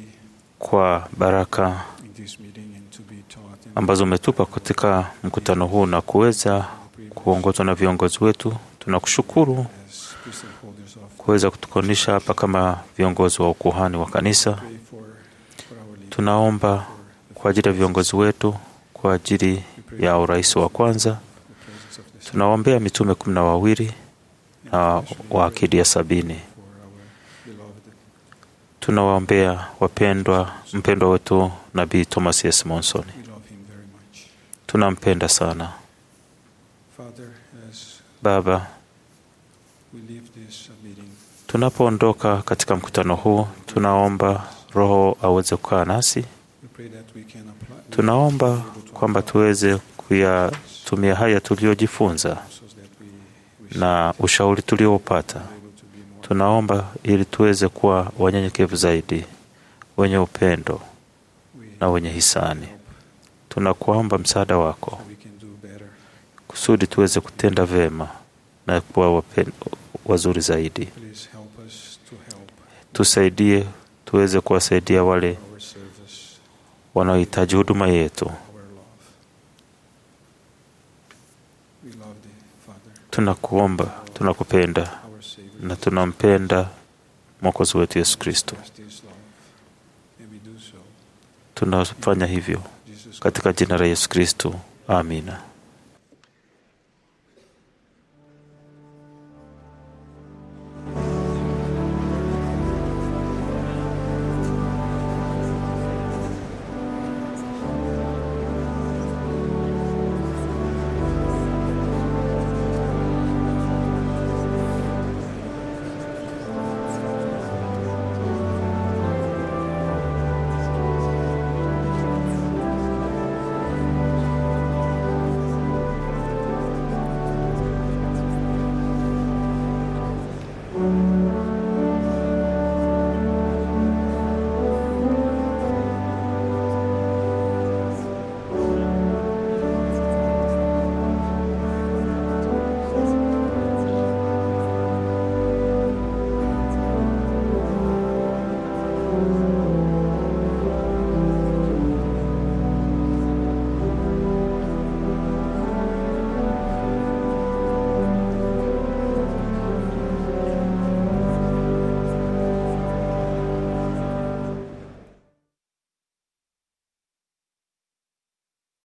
kwa baraka in this meeting and to be taught and ambazo umetupa katika mkutano huu na kuweza kuongozwa na viongozi wetu. Tunakushukuru as priesthood holders of kuweza kutukonisha hapa kama viongozi wa ukuhani wa kanisa. pray for, for our leaders, Tunaomba kwa ajili ya viongozi wetu, kwa ajili ya urais wa kwanza. the presence of the Tunawaombea mitume kumi na wawili na wa akidi ya sabini. for our beloved Tunawaombea wapendwa, mpendwa wetu Nabii Thomas S. Monson. we love him very much. Tunampenda sana Father, as Baba. we leave this uh, meeting, Tunapoondoka katika mkutano huu, tunaomba Roho aweze kukaa nasi. we pray that we can apply Tunaomba kwamba tuweze kuyatumia haya tuliyojifunza so that we, we na ushauri tuliopata. are able to be more Tunaomba ili tuweze kuwa wanyenyekevu zaidi, wenye upendo we na wenye hisani. Tunakuomba msaada wako we can do better. kusudi tuweze kutenda vema na kuwa wapen- wazuri zaidi. Please help us to help Tusaidie tuweze kuwasaidia wale our service, wanaohitaji huduma yetu. our love. We love thee, Father, Tunakuomba, tunakupenda our Savior. na tunampenda Mwokozi wetu Yesu Kristo. Express this love, and we do so. Tunafanya hivyo Jesus katika jina la Yesu Kristo, amina.